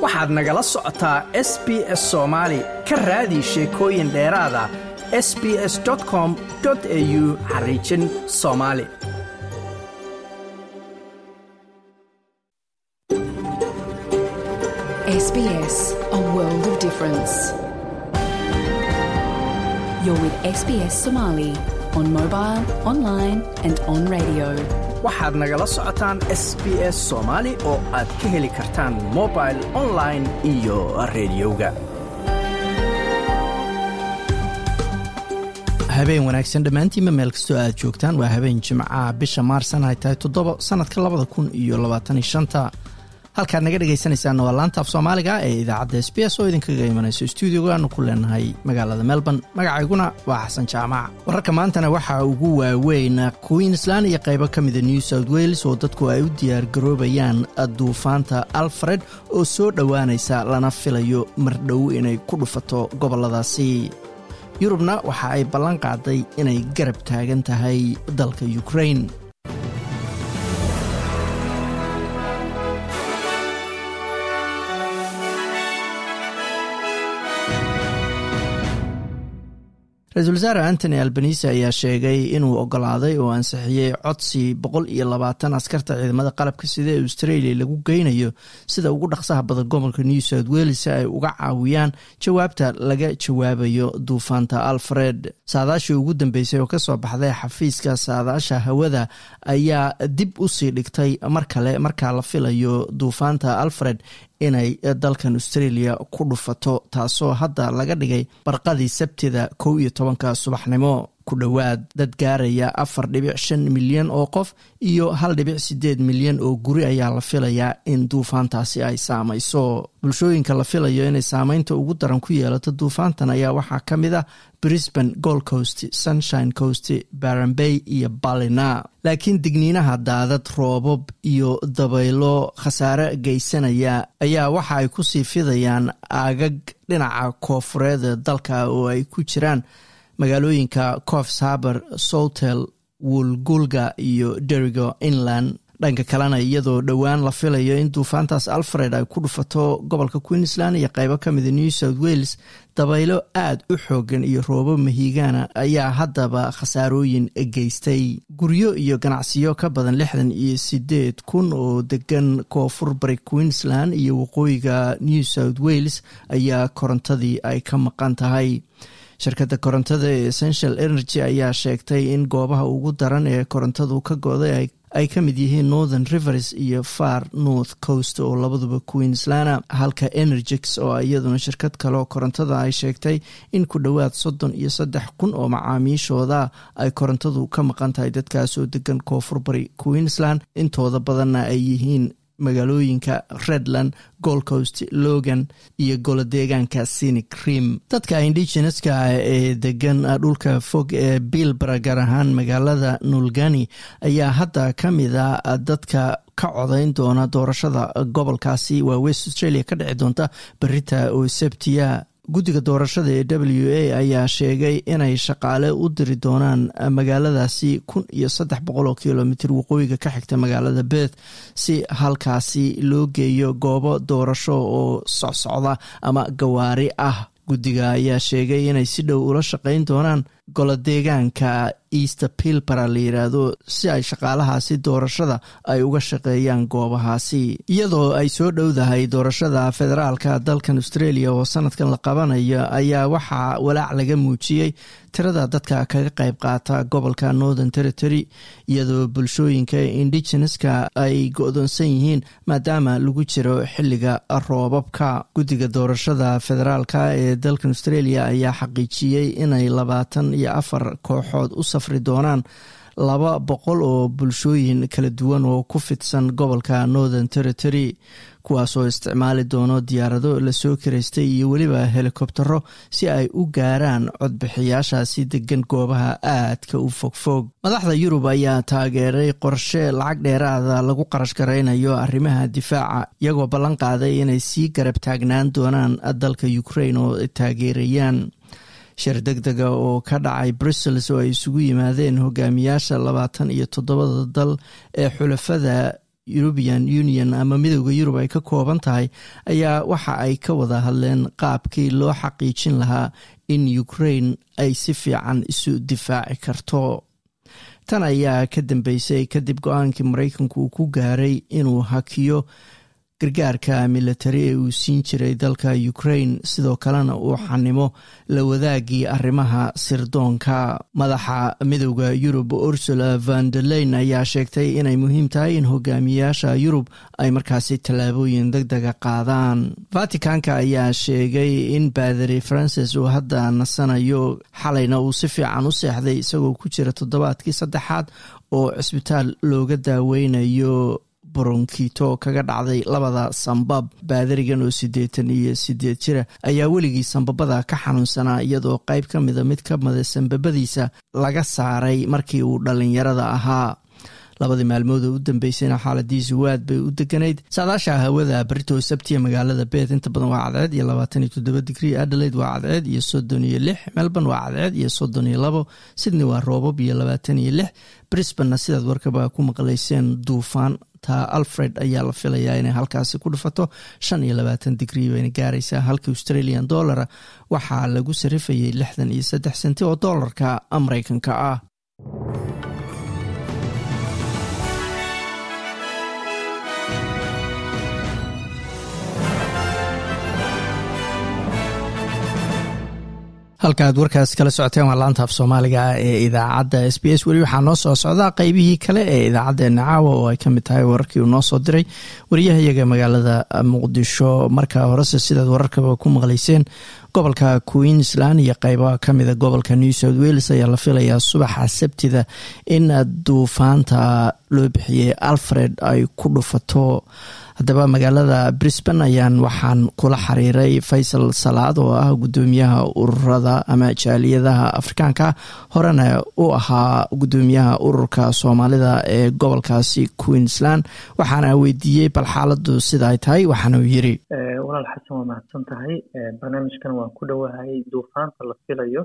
waxaad nagala socotaa s b s soomaali ka raadi sheekooyin dheeraada s b s com au xariijin soomaali SBS, a world of difference. You're with SBS Somali on mobile, online, and on radio. waxaad nagala socotaan s b s soomaali oo aad ka heli kartaan mobil online iyo rediyoga habeen wanaagsan dhammaantiinba meel kastoo aad joogtaan waa habeen jimcaha bisha maarsan ay tahay toddoba sannadka labada kun iyo labaataniyo shanta halkaad naga dhegaysanaysaana waa laanta af soomaaliga ee idaacadda s b s oo idinkaga imanayso stuudiogaanu ku leenahay magaalada melbourne magacayguna waa xasan jaamac wararka maantana waxaa ugu waaweyn queensland iyo qaybo ka mida new south wales oo dadku ay u diyaargaroobayaan duufaanta alfred oo soo dhowaanaysa lana filayo mardhow inay ku dhufato gobolladaasi yurubna waxa ay ballan qaaday inay garab taagan tahay dalka ukrain ra-iisul wasaare antony albanise ayaa sheegay inuu ogolaaday oo ansixiyey codsi boqol iyo labaatan askarta ciidamada qalabka sida ee australia lagu geynayo sida ugu dhaqsaha badan gobolka new south wales si ay uga caawiyaan jawaabta laga jawaabayo duufaanta alfred saadaashii ugu dambeysay oo kasoo baxday xafiiska saadaasha hawada ayaa dib usii dhigtay mar kale markaa la filayo duufaanta alfred inay dalkan australia ku dhufato taasoo hadda laga dhigay barqadii sabtida kow iyo tobanka subaxnimo ku dhowaad dad gaaraya afar dhibic shan milyan oo qof iyo hal dhibic sideed milyan oo guri ayaa la filayaa in duufaantaasi ay saamayso bulshooyinka la filayo inay saameynta ugu daran ku yeelato duufaantan ayaa waxaa ka mid ah brisbane gold coast sunshine coast barambay iyo balina laakiin digniinaha daadad roobab iyo dabaylo khasaare geysanaya ayaa waxa ay ku sii fidayaan aagag dhinaca koofureed dalka oo ay ku jiraan magaalooyinka cofs haber soutel woolgulga iyo derigo inland dhanka kalena iyadoo dhowaan la filayo in duufaantaas alfred ay ku dhufato gobolka queensland iyo qaybo ka mida new south wales dabaylo aada u xoogan iyo roobo mahiigaana ayaa haddaba khasaarooyin geystay guryo iyo ganacsiyo ka badan lixdan iyo sideed kun oo degan koonfur bari queensland iyo waqooyiga new south wales ayaa korontadii ay ka maqan tahay shirkadda korontada ee essential energy ayaa sheegtay in goobaha ugu daran ee korontadu ka goday ay ka mid yihiin northern rivers iyo far north coast oo labaduba queenslana halka energix oo iyaduna shirkad kaleoo korontada ay sheegtay in ku dhowaad soddon iyo saddex kun oo macaamiishooda ay korontadu ka maqan tahay dadkaas oo degan koonfur bari queensland intooda badanna ay yihiin magaalooyinka redland gold coast logan iyo golo deegaanka sinic cream dadka indigeneska ee degan dhulka fog ee bilbara gaar ahaan magaalada nulgani ayaa hadda ka mid a dadka ka codayn doona doorashada gobolkaasi waa west australia ka dhici doonta berita oo sebtiya guddiga doorashada ee w a ayaa sheegay inay shaqaale u diri doonaan magaaladaasi kun iyo saddex boqol oo kilomitr waqooyiga ka xigta magaalada beth si halkaasi loo geeyo goobo doorasho oo socsocda ama gawaari ah guddiga ayaa sheegay inay si dhow ula shaqayn doonaan golo deegaanka easter pilbara la yiraahdo si ay shaqaalahaasi doorashada ay uga shaqeeyaan goobahaasi iyadoo ay soo dhowdahay doorashada federaalka dalkan australia oo sanadkan la qabanayo ayaa waxaa walaac laga muujiyey tirada dadka kaga qayb qaata gobolka northern territory iyadoo bulshooyinka indigeneska ay go-doonsan yihiin maadaama lagu jiro xiliga roobabka guddiga doorashada federaalka ee dalkan australia ayaa xaqiijiyey inay labaatan iyo afar kooxood u safri doonaan laba boqol oo bulshooyin kala duwan oo ku fidsan gobolka northern territory kuwaasoo isticmaali doono diyaarado lasoo karaystay iyo weliba helikobtero si ay u gaaraan codbixiyaashaasi degan goobaha aadka u fogfog madaxda yurub ayaa taageeray qorshe lacag dheeraada lagu qarash garaynayo arrimaha difaaca iyagoo ballan qaaday inay sii garab taagnaan doonaan dalka ukrain oo taageerayaan shir deg dega oo ka dhacay brussels oo ay isugu yimaadeen hogaamiyaasha labaatan iyo toddobada dal ee xulafada european union ama midooda yurub ay ka kooban tahay ayaa waxa ay ka wada hadleen qaabkii loo xaqiijin lahaa in ukraine ay si fiican isu difaaci karto tan ayaa ka dambeysay kadib go-aankii maraykanku uu ku gaaray inuu hakiyo gargaarka militari ee uu siin jiray dalka ukraine sidoo kalena uu xanimo la wadaagii arrimaha sirdoonka madaxa midooda yurub ursula van derleyn ayaa sheegtay inay muhiim tahay in hogaamiyayaasha yurub ay markaasi tallaabooyin deg dega qaadaan vaticanka ayaa sheegay in baadari francis uu hadda nasanayo xalayna uu si fiican u seexday isagoo ku jira toddobaadkii saddexaad oo cisbitaal looga daaweynayo boronkito kaga dhacday labada sambab baadarigan oo siddeetan iyo sideed jira ayaa weligii sambabada ka xanuunsanaa iyadoo qayb ka mida mid ka mida sambabadiisa laga saaray markii uu dhallinyarada ahaa labadii maalmood oo u dambeysayna xaaladiisu waad bay u deganayd saadaasha hawada barito sabtiya magaalada beet inta badan waa cadceed iyo labaatan iyo toddoba digrii adelaide waa cadceed iyo soddon iyo lix melbourne waa cadceed iyo soddon iyo labo sydney waa roobab iyo labaatan iyo lix brisbanna sidaad warkaba ku maqlayseen duufaan ta alfred ayaa la filayaa inay halkaasi ku dhufato shan iyo labaatan digrii bayna gaaraysaa halka australian dollara waxaa lagu sarifayay lixdan iyo saddex senti oo doolarka mareykanka ah halka aad warkaas kala socoteen waa laanta af soomaaliga ee idaacadda s b s weli waxaa noo soo socdaa qeybihii kale ee idaacaddeenna caawa oo ay kamid tahay wararkii uu noo soo diray wariyahayaga magaalada muqdisho marka horese sidaad wararkaba ku maqlayseen gobolka queensland iyo qeybaha kamida gobolka new south wales ayaa la filayaa subaxa sabtida in duufaanta loo bixiyey alfred ay ku dhufato haddaba magaalada brisban ayaan waxaan kula xiriiray faysal salaad oo ah gudoomiyaha ururada ama jaaliyadaha afrikaanka horena u ahaa gudoomiyaha ururka soomaalida ee gobolkaasi queensland waxaana weydiiyey bal xaaladu sida ay tahay waxaana uu yiri walaal xasan waa mahadsan tahay barnaamijkan waan ku dhowahay duufaanta la filayo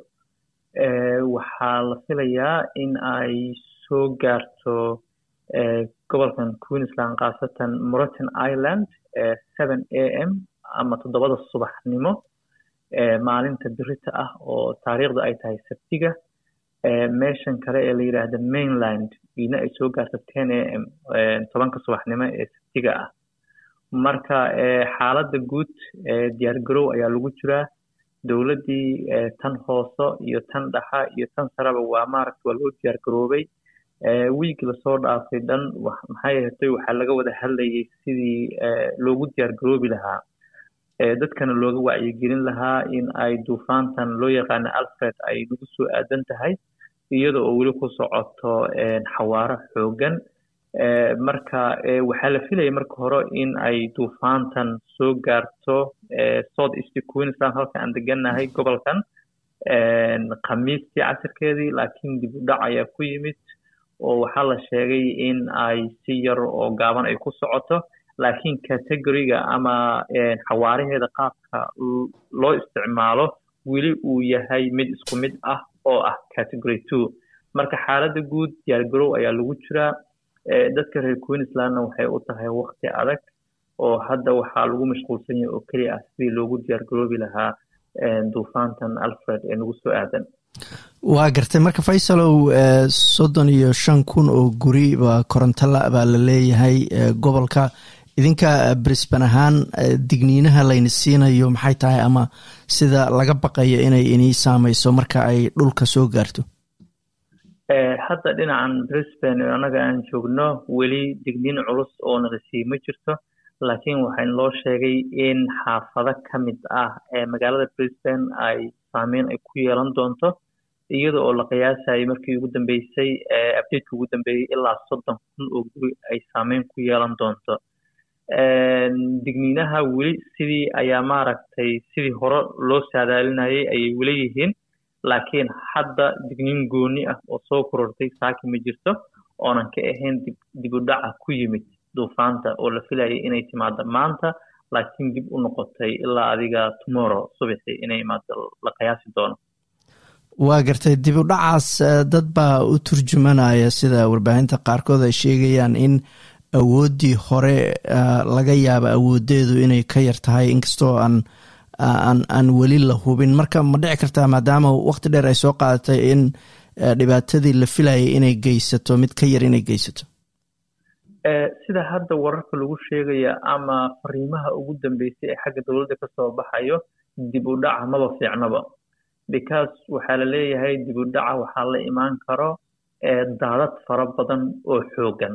waxaa la filayaa in ay soo gaarto gobolkan queensland khaasatan moroton island seven a m ama toddobada subaxnimo maalinta birita ah oo taariikhda ay tahay sabtiga meeshan kale ee la yidhaahda mainland ina ay soo gaarto ten a m tobanka subaxnimo ee sabtiga ah marka xaaladda guud diyaar garow ayaa lagu jiraa dowladdii tan hooso iyo tan dhaxa iyo tan sareba waa maaragta waa loo diyaar garoobay wiigi lasoo dhaafay dhan maxay ahatay waxaa laga wada hadlayay sidii loogu diyaar garoobi lahaa dadkana looga wacyigelin lahaa in ay duufaantan loo yaqaano alfred ay nagu soo aadan tahay iyada oo weli ku socoto xawaaro xoogan marka waxaa la filayay marka hore in ay duufaantan soo gaarto south east queensland halka aan degannahay gobolkan khamiistii casirkeedii laakiin dib u dhac ayaa ku yimid oo waxaa la sheegay in ay si yar oo gaaban ay ku socoto laakiin categoriga ama xawaaraheeda qaabka loo isticmaalo weli uu yahay mid isku mid ah oo ah category two marka xaaladda guud diyaargarow ayaa lagu jiraa dadka reer queenslandna waxay u tahay wakti adag oo hadda waxaa lagu mashquulsan yahay oo keliya ah sidii loogu diyaargaroobi lahaa duufaantan alfred ee nagu soo aadan waa gartay marka faysalow soddon iyo shan kun oo guri baa korontala baa la leeyahay gobolka idinka brisban ahaan digniinaha layna siinayo maxay tahay ama sida laga baqayo inay inii saameyso marka ay dhulka soo gaarto hadda dhinacan brisban annaga aan joogno weli digniin culus oo nala sii ma jirto laakiin waxaa loo sheegay in xaafado ka mid ah ee magaalada brisban ay saameyn ay ku yeelan doonto iyada oo la qiyaasayay markii ugu dambeysay abdadeki ugu dambeeyey ilaa soddon kun oo guri ay saameyn ku yeelan doonto digniinaha weli sidii ayaa maaragtay sidii hore loo saadaalinayay ayay weli yihiin laakiin hadda digniin gooni ah oo soo korortay saaki ma jirto oonan ka ahayn dib u dhaca ku yimid duufaanta oo la filayay inay timaado maanta laakiin dib u noqotay ilaa adiga tomorrow subaxi inay imaado la qiyaasi doono waa gartay dib u dhacaas dad baa u turjumanaya sida warbaahinta qaarkood ay sheegayaan in awooddii hore laga yaaba awoodeedu inay ka yar tahay inkastoo aan aan aan weli la hubin marka ma dhici kartaa maadaama waqti dheer ay soo qaadatay in dhibaatadii la filayay inay geysato mid ka yar inay geysato sida hadda wararka lagu sheegaya ama fariimaha ugu dambeysay ee xagga dowladda kasoo baxayo dib u dhaca maba fiicnaba because waxaa la leeyahay dib u dhaca waxaa la imaan karo daadad fara badan oo xoogan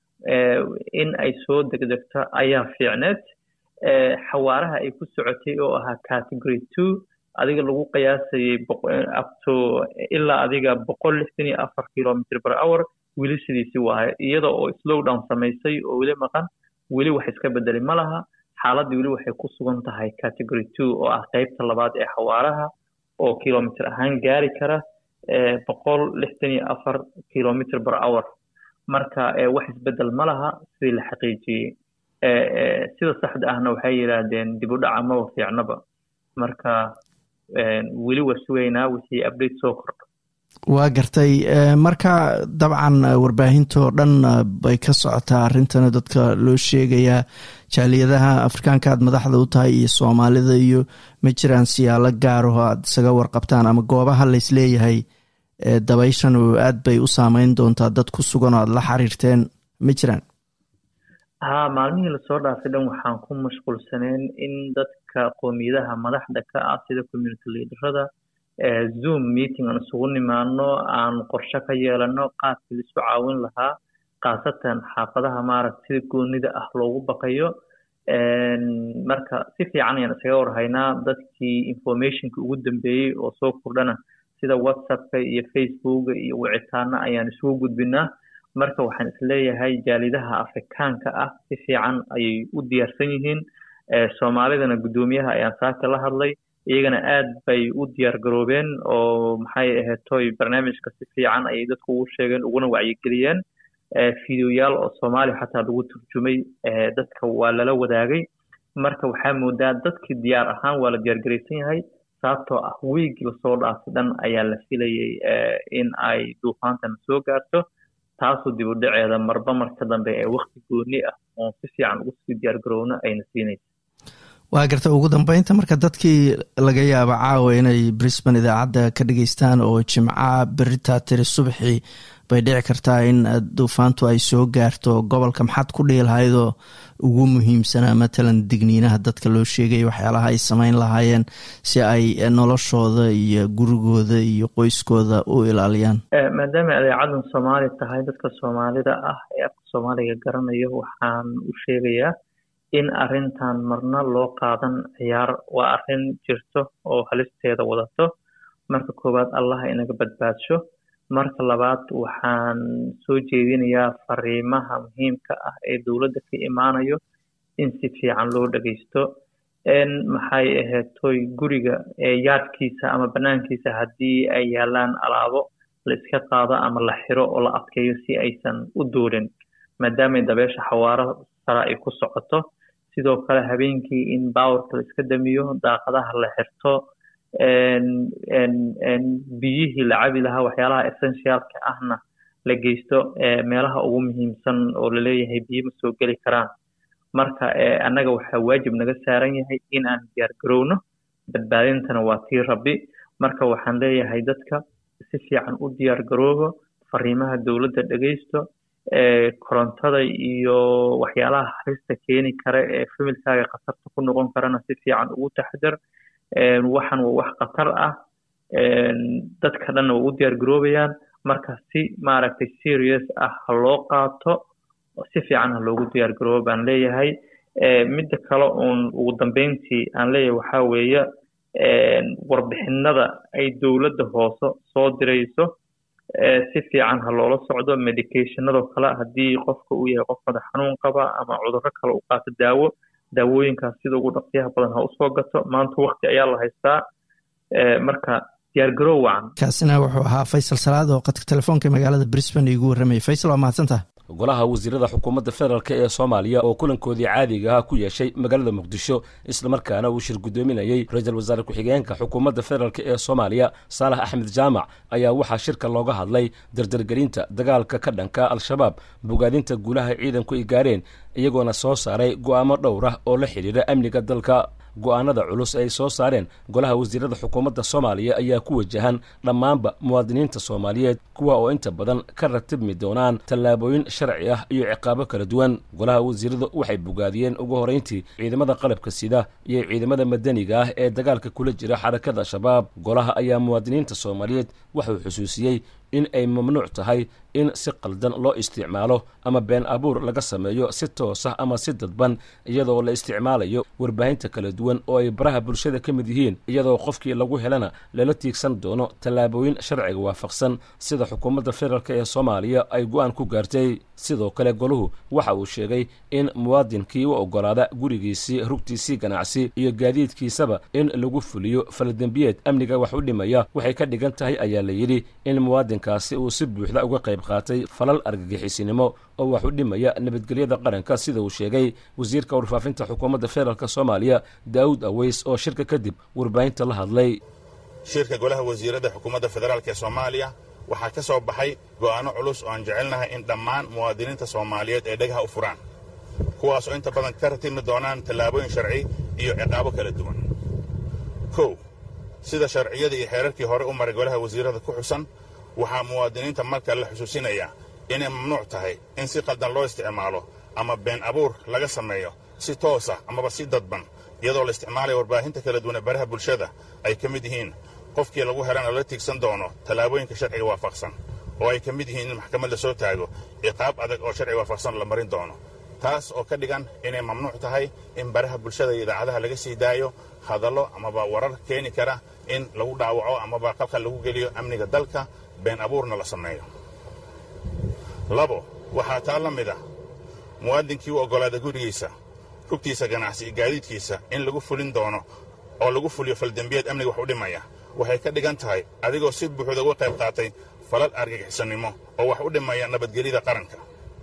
in ay soo degdegto ayaa fiicneed xawaaraha ay ku socotay oo ahaa category two adiga lagu qiyaasayay upto ilaa adiga boqol lixdan iyo afar kilometer per hour weli sidiisi waayo iyada oo slow down samaysay oo weli maqan weli wax iska bedelay ma laha xaaladii weli waxay ku sugan tahay category two oo ah qeybta labaad ee xawaaraha oo kilometer ahaan gaari kara boqol lixdan iyo afar kilometer per hour marka wax isbedel ma laha sidii la xaqiijiyey sida saxda ahna waxay yidhaahdeen dib u dhaca maba fiicnaba marka weli waa sugaynaa wixii update soo kordho waa gartay marka dabcan warbaahintoo dhan bay ka socotaa arrintana dadka loo sheegayaa jaaliyadaha afrikaanka aad madaxda u tahay iyo soomaalida iyo ma jiraan siyaalo gaaraho aad isaga warqabtaan ama goobaha laysleeyahay dabayshan oo aad bay u saameyn doontaa dad ku sugan oo aad la xiriirteen ma jiraan ha maalmihii lasoo dhaafay dhan waxaan ku mashquulsaneen in dadka qoomiyadaha madaxda ka ah sida community leaderada zoom meeting aan isugu nimaano aan qorshe ka yeelano qaabkii laisu caawin lahaa khaasatan xaafadaha maaragta sida goonida ah loogu baqayo marka si fiican ayaan isaga warhaynaa dadkii informationka ugu dambeeyey oo soo kordhana sida whatsappka iyo facebooka iyo wicitaana ayaan isugu gudbinaa marka waxaan isleeyahay jaalidaha afrikaanka ah si fiican ayay u diyaarsan yihiin soomaalidana guddoomiyaha ayaan saaka la hadlay iyagana aad bay u diyaar garoobeen oo maxay ahaytoy barnaamijka si fiican ayay dadku ugu sheegeen uguna wacyigeliyeen fideoyaal oo soomaaliya xataa lagu turjumay dadka waa lala wadaagay marka waxaa moodaa dadkii diyaar ahaan waa la diyaargaraysan yahay sababtoo ah wiigii lasoo dhaafay dhan ayaa la filayay in ay duufaantan soo gaarto taasoo dib u dhaceeda marba marka dambe ee wakti gooni ah oon si fiican ugu sii diyaar garowno ayna siinaysa waa garta ugu dambeynta marka dadkii laga yaabo caawa inay brisbane idaacadda ka dhageystaan oo jimca beritaa tiri subaxii bay dhici kartaa in duufaantu ay soo gaarto gobolka maxaad ku dhihi lahaydoo ugu muhiimsanaa matalan digniinaha dadka loo sheegaya waxyaalaha ay samayn lahaayeen si ay noloshooda iyo gurigooda iyo qoyskooda u ilaaliyaan maadaama adeecadan soomaali tahay dadka soomaalida ah ee afka soomaaliga garanayo waxaan u sheegayaa in arrintan marna loo qaadan ciyaar waa arrin jirto oo halisteeda wadato marka koowaad allaha inaga badbaadsho marka labaad waxaan soo jeedinayaa fariimaha muhiimka ah ee dowladda ka imaanayo in si fiican loo dhageysto maxay aheetoy guriga yaadkiisa ama banaankiisa haddii ay yaalaan alaabo la iska qaado ama la xiro oo la adkeeyo si aysan u duulin maadaamay dabeesha xawaaro sare ay ku socoto sidoo kale habeenkii in bawarka la iska damiyo daaqadaha la xirto biyihii la cabi lahaa waxyaalaha essentialka ahna la geysto meelaha ugu muhiimsan oo laleeyahay biyo ma soo geli karaan marka annaga waxaa waajib naga saaran yahay in aan diyaar garowno badbaadintana waa tii rabbi marka waxaan leeyahay dadka si fiican u diyaar garoobo fariimaha dowladda dhegeysto korontada iyo waxyaalaha halista keeni kara ee familkaaga khatarta ku noqon karana si fiican ugu taxadar waxan waa wax khatar ah dadka dhanna waa u diyaar garoobayaan marka si maaragtay serious ah ha loo qaato si fiican ha loogu diyaar garoobo baan leeyahay midda kale uun ugu dambeyntii aan leeyahay waxaa weeye warbixinada ay dowladda hoose soo dirayso si fiican ha loola socdo medicationadoo kale haddii qofka uu yahay qof madax xanuun qaba ama cudurro kale u qaato daawo daawooyinkaas sida ugu dhaqsiyaha badan ha usoo gato maanta wakti ayaa la haystaa marka diyaargarow wacan kaasina wuxuu ahaa faysal salaad oo qadka telefoonka magaalada brisbane igu warramayay faysal waa mahadsantaha golaha wasiirada xukuumadda federaalk ee soomaaliya oo kulankoodii caadiga ah ku yeeshay magaalada muqdisho islamarkaana uu shir guddoominayey ra-iisul wasaare ku-xigeenka xukuumadda federaalk ee soomaaliya saalax axmed jaamac ayaa waxaa shirka looga hadlay dardargelinta dagaalka ka dhanka al-shabaab bogaadinta guulaha ciidanku ay gaareen iyagoona soo saaray go'aamo dhowr ah oo la xidhiidha amniga dalka go'aanada culus ay soo saareen golaha wasiirada xukuumadda soomaaliya ayaa ku wajahan dhammaanba muwaadiniinta soomaaliyeed kuwa oo inta badan ka ratibmi doonaan tallaabooyin sharci ah iyo ciqaabo kala duwan golaha wasiiradu waxay bogaadiyeen ugu horrayntii ciidamada qalabka sida iyo ciidamada madaniga ah ee dagaalka kula jira xarakada al-shabaab golaha ayaa muwaadiniinta soomaaliyeed waxuu xusuusiyey in ay mamnuuc tahay in si qaldan loo isticmaalo ama been abuur laga sameeyo si toosah ama si dadban iyadoo la isticmaalayo warbaahinta kala duwan oo ay baraha bulshada ka mid yihiin iyadoo qofkii lagu helana lala tiigsan doono tallaabooyin sharciga waafaqsan sida xukuumadda federaalk ee soomaaliya ay go-aan ku gaartay sidoo kale goluhu waxa uu sheegay in muwaadinkii u oggolaada gurigiisii rugtiisii ganacsi iyo gaadiidkiisaba in lagu fuliyo faladembiyeed amniga wax u dhimaya waxay ka dhigan tahay ayaa la yidhi in muwaadinkaasi uu si buuxda uga qayb qaatay falal argagixisinimo oo wax u dhimaya nabadgelyada qaranka sida uu sheegay wasiirka warfaafinta xukuumadda federaalk soomaaliya daa'uud aweys oo shirka kadib warbaahinta la hadlay shirka golaha wasiirada xukuumadda federaalk ee soomaaliya waxaa ka soo baxay go'aanno culus oo aan jecelnahay in dhammaan muwaadiniinta soomaaliyeed ay dhagaha u furaan kuwaas oo inta badan ka ratibmi doonaan tallaabooyin sharci iyo ciqaabo kala duwan kow sida sharciyadii iyo xeerarkii hore u maray golaha wasiirada ku xusan waxaa muwaadiniinta marka la xusuusinayaa inay mamnuuc tahay in si qaldan loo isticmaalo ama been abuur laga sameeyo si toosa amaba si dadban iyadoo la isticmaalayo warbaahinta kala duwan ee baraha bulshada ay ka mid yihiin qofkii lagu helana la tiigsan doono tallaabooyinka sharciga waafaqsan oo ay ka mid yihiin in maxkamad la soo taago ciqaab adag oo sharciga waafaqsan la marin doono taas oo ka dhigan inay mamnuuc tahay in baraha bulshada iyo idaacadaha laga sii daayo hadallo amaba warar keeni kara in lagu dhaawaco amaba qalqal lagu geliyo amniga dalka been abuurna la sameeyo labo waxaa taa la mid ah muwaadinkii u oggolaada gurigiisa rugtiisa ganacsi iyo gaadiidkiisa in lagu fulin doono oo lagu fuliyo faldembiyeed amniga wax u dhimaya waxay ka dhigan tahay adigoo si buuxda uga qayb qaatay falal argagixisannimo oo wax u dhimaya nabadgelyada qaranka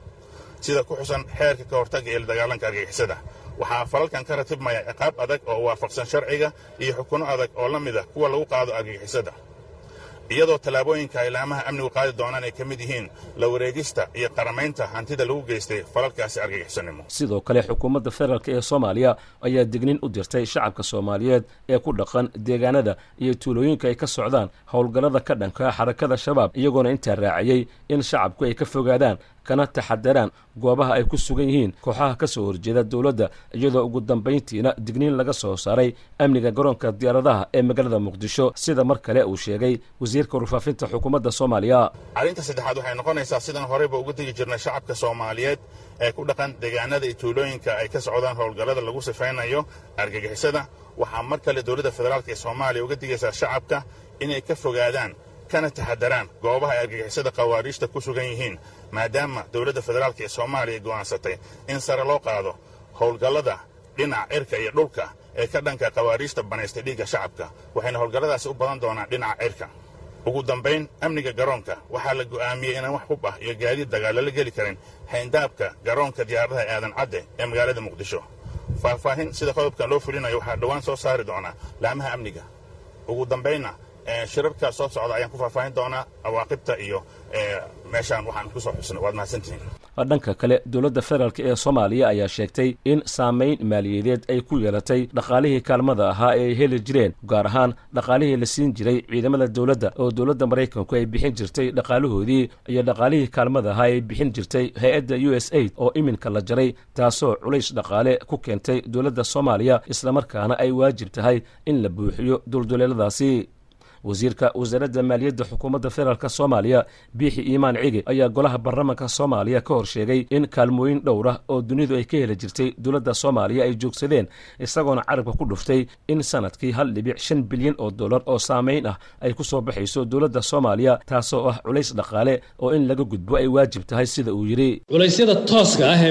sida ku xusan xeerka ka hortagga ee la dagaalanka argagixisada waxaa falalkan ka ratibmaya ciqaab adag oo waafaqsan sharciga iyo xukunno adag oo la mid ah kuwa lagu qaado argagixisada iyadoo tallaabooyinka ay laamaha amnigu qaadi doonaan ay ka mid yihiin la wareegista iyo qaramaynta hantida lagu geystay falalkaasi argagixisannimo sidoo kale xukuumadda federaalk ee soomaaliya ayaa dignin u dirtay shacabka soomaaliyeed ee ku dhaqan deegaanada iyo tuulooyinka ay ka socdaan howlgallada ka dhanka xarakada shabaab iyagoona intaa raaciyey in shacabku ay ka fogaadaan kana taxadaraan goobaha ay ku sugan yihiin kooxaha ka soo horjeeda dowladda iyadoo ugu dambayntiina digniin laga soo saaray amniga garoonka diyaaradaha ee magaalada muqdisho sida mar kale uu sheegay wasiirka warfaafinta xukuumadda soomaaliya arrinta saddexaad waxay noqonaysaa sidaan horeyba uga degi jirnay shacabka soomaaliyeed ee ku dhaqan deegaanada iyo tuulooyinka ay ka socdaan howlgallada lagu sifaynayo argagixisada waxaa mar kale dowladda federaalk ee soomaaliya uga digaysaa shacabka inay ka fogaadaan kana taxadaraan goobaha ay argagixisada khawaariijta ku sugan yihiin maadaama dowladda federaalk ee soomaaliya go'aansatay in sare loo qaado howlgallada dhinaca cirka iyo dhulka ee ka dhanka khawaariijta banaystay dhiigga shacabka waxayna howlgalladaasi u badan doonaan dhinaca cirka ugu dambayn amniga garoonka waxaa la go'aamiyey inaan wax hub ah iyo gaadiid dagaalo la geli karin hayndaabka garoonka diyaaradaha aadan cadde ee magaalada muqdisho faahfaahin sida qodobkan loo fulinayo waxaa dhowaan soo saari doonaa laamaha amniga ugu dambaynna shirarka soo socda ayaan ku faahfaahin doonaa awaaqibta iyo meeshaan waxaan kusoo xusnay waad mahadsantihiin dhanka kale dowladda federaalk ee soomaaliya ayaa sheegtay in saamayn maaliyadeed ay ku yeelatay dhaqaalihii kaalmada ahaa ee ay heli jireen gaar ahaan dhaqaalihii la siin jiray ciidamada dowladda oo dowladda maraykanku ay bixin jirtay dhaqaalahoodii iyo dhaqaalihii kaalmada ahaa ay bixin jirtay hay-adda u s aid oo iminka la jaray taasoo culays dhaqaale ku keentay dowladda soomaaliya islamarkaana ay waajib tahay in la buuxiyo dulduleeladaasi wasiirka wasaaradda maaliyadda xukuumadda federaalk soomaaliya biixi iimaan cigi ayaa golaha baarlamaanka soomaaliya ka hor sheegay in kaalmooyin dhowr ah oo dunidu ay ka heli jirtay dowladda soomaaliya ay joogsadeen isagoona carabka ku dhuftay in sanadkii hal dhibic shan bilyan oo dollar oo saamayn ah ay ku soo baxayso dowladda soomaaliya taasoo ah culays dhaqaale oo in laga gudbo ay waajib tahay sida uu yidhi culaysyada tooska ah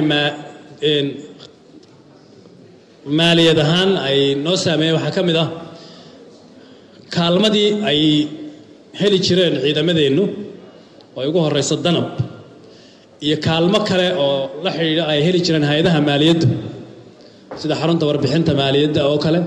ee maaliyad ahaan ay noo saameeyeen waxaa ka mid ah kaalmadii ay heli jireen ciidamadeennu oo ay ugu horrayso danab iyo kaalmo kale oo la xidhiidha ay heli jireen hay-adaha maaliyadda sida xarunta warbixinta maaliyadda oo kale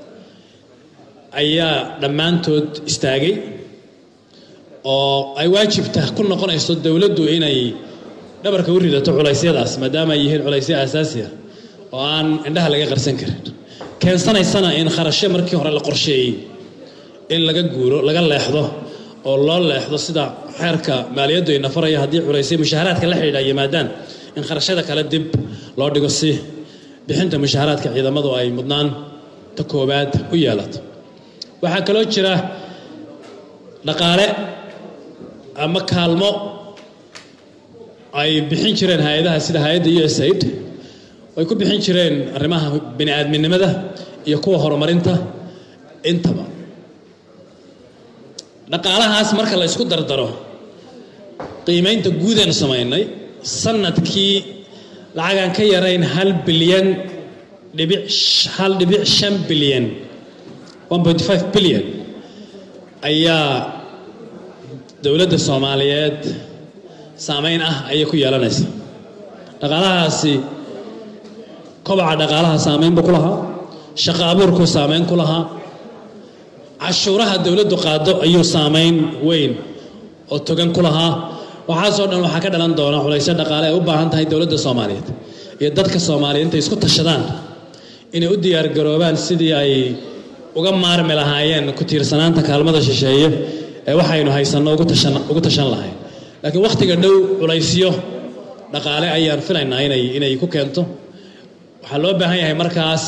ayaa dhammaantood istaagay oo ay waajibta ku noqonayso dowladdu inay dhabarka u ridato culaysyadaas maadaama ay yihiin culaysyo aasaasi ah oo aan indhaha laga qarsan karin keensanaysana in kharashyo markii hore la qorsheeyey in laga guuro laga leexdo oo loo leexdo sida xeerka maaliyaddu ay nafaraya haddii culaysyo mushaharaadka la xidhiidha yimaadaan in kharashyada kale dib loo dhigo si bixinta mushaharaadka ciidamadu ay mudnaan ta koowaad u yeelato waxaa kaloo jira dhaqaale ama kaalmo ay bixin jireen hay-adaha sida hay-adda u s aid ay ku bixin jireen arrimaha bini aadminimada iyo kuwa horumarinta intaba dhaqaalahaas marka la isku dardaro qiimaynta guudeenu samaynay sanadkii lacagaan ka yarayn hal bilyan dhibic hal dhibic shan bilyan one point five bilyan ayaa dowladda soomaaliyeed saameyn ah ayay ku yeelanaysa dhaqaalahaasi kobaca dhaqaalaha saameyn buu ku lahaa shaqo abuurkuu saameyn ku lahaa cashuuraha dowladdu qaado ayuu saameyn weyn oo togan ku lahaa waxaasoo dhan waxaa ka dhalan doona culaysyo dhaqaale ay u baahan tahay dowladda soomaaliyeed iyo dadka soomaaliyeed intay isku tashadaan inay u diyaargaroobaan sidii ay uga maarmi lahaayeen ku tiirsanaanta kaalmada shisheeye ee waxaynu haysanno ugu tashan lahayn laakiin wakhtiga dhow culaysyo dhaqaale ayaan filaynaa inay inay ku keento waxaa loo baahan yahay markaas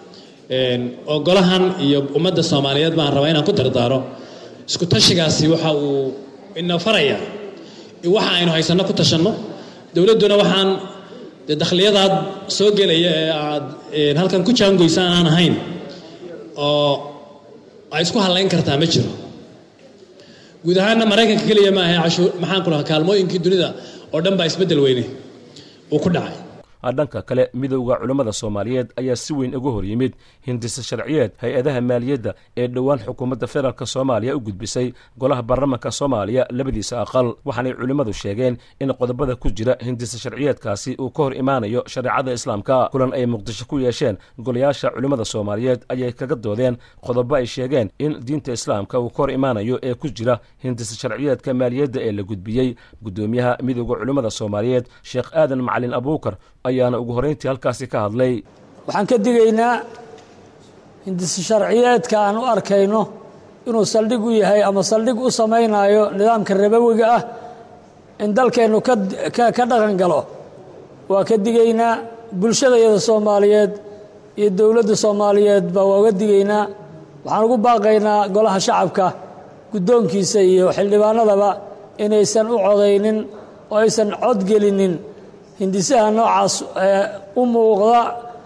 ogolahan iyo ummadda soomaaliyeed baan rabaa inaan ku dardaaro isku tashigaasi waxa uu ina faraya waxa aynu haysanno ku tashanno dowladduna waxaan dee dakhliyadaad soo gelaya ee aad halkan ku jaangoysaan aan ahayn oo ay isku hadlayn kartaa ma jiro guud ahaanna maraykanka keliya ma ahe cashuur maxaan ku lahaa kaalmooyinkii dunida oo dhan baa isbeddel weyne uu ku dhacay dhanka kale midowda culammada soomaaliyeed ayaa si weyn uga hor yimid hindisa sharciyeed hay-adaha maaliyadda ee dhowaan xukuumadda federaalk soomaaliya u gudbisay golaha baarlamanka soomaaliya labadiisa aqal waxaanay culimmadu sheegeen in qodobada ku jira hindisa sharciyeedkaasi uu ka hor imaanayo shareecada islaamka kulan ay muqdisho ku yeesheen golayaasha culimmada soomaaliyeed ayay kaga doodeen qodobo ay sheegeen in diinta islaamka uu ka hor imaanayo ee ku jira hindisa sharciyeedka maaliyadda ee la gudbiyey guddoomiyaha midowda culimmada soomaaliyeed sheekh aadan macalin abuukar ayaana ugu horrayntii halkaasi ka hadlay waxaan ka digaynaa hindisi sharciyeedka aan u arkayno inuu saldhig u yahay ama saldhig u samaynayo nidaamka rabowiga ah in dalkeennu ka dhaqan galo waa ka digaynaa bulshadayada soomaaliyeed iyo dowladda soomaaliyeed baa waa uga digaynaa waxaan ugu baaqaynaa golaha shacabka guddoonkiisa iyo xildhibaanadaba inaysan u codaynin oo aysan codgelinin hindisaha noocaas ee u muuqda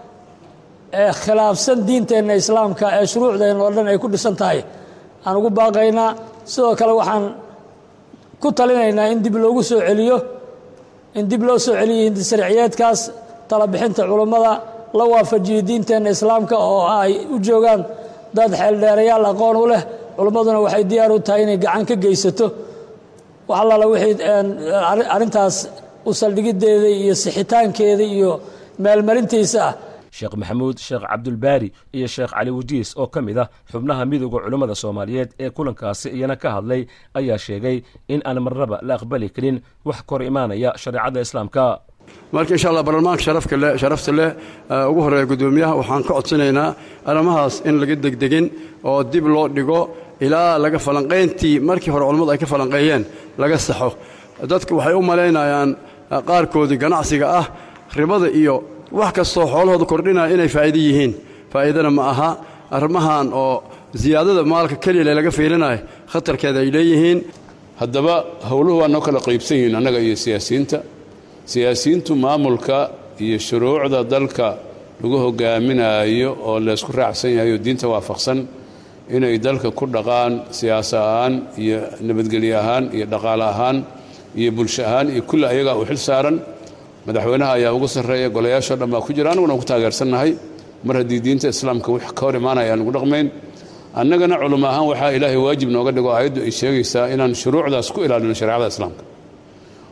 ee khilaafsan diinteenna islaamka ee shuruucdeenna oo dhan ay ku dhisan tahay aan ugu baaqaynaa sidoo kale waxaan ku talinaynaa in dib loogu soo celiyo in dib loo soo celiyo hindisharciyeedkaas talabixinta culummada la waafajiyo diinteenna islaamka oo ay u joogaan dad xeeldheerayaal aqoon u leh culummaduna waxay diyaar u tahay inay gacan ka geysato wax allaala wixii arrintaas u saldhigiddeeda iyo sixitaankeeda iyo meelmarintiisa ah sheekh maxamuud sheekh cabdulbaari iyo sheekh cali wajiis oo ka mid ah xubnaha midowda culummada soomaaliyeed ee kulankaasi iyana ka hadlay ayaa sheegay in aan marnaba la aqbali karin wax kor imaanaya shareecadda islaamka marka insha allah baarlamaanka sharafka leh sharafta leh ugu horreeya guddoomiyaha waxaan ka codsanaynaa arrimahaas in laga degdegin oo dib loo dhigo ilaa laga falanqayntii markii hore culammadu ay ka falanqeeyeen laga saxo dadku waxay u malaynayaan qaarkoodii ganacsiga ah ribada iyo wax kastoo xoolahooda kordhinaya inay faa'iido yihiin faa'iidana ma aha arrimahan oo siyaadada maalka keliya laga fiilinayo khatarkeeda ay leeyihiin haddaba howluhu waa noo kala qaybsan yihiin annaga iyo siyaasiyiinta siyaasiyiintu maamulka iyo shuruucda dalka lagu hogaaminaayo oo laysku raacsan yahay oo diinta waafaqsan inay dalka ku dhaqaan siyaasa ahaan iyo nabadgelye ahaan iyo dhaqaale ahaan iyo bulsho ahaan iyo kulli ayagaa u xil saaran madaxweynaha ayaa ugu sarreeya golayaashoo dhan baa ku jira annaguna ku taageersannahay mar haddii diinta islaamka wix ka hor imaanaya aan ugu dhaqmayn annagana culimo ahaan waxaa ilaahay waajib nooga dhigo aayaddu ay sheegaysaa inaan shuruucdaas ku ilaalino shareecada islaamka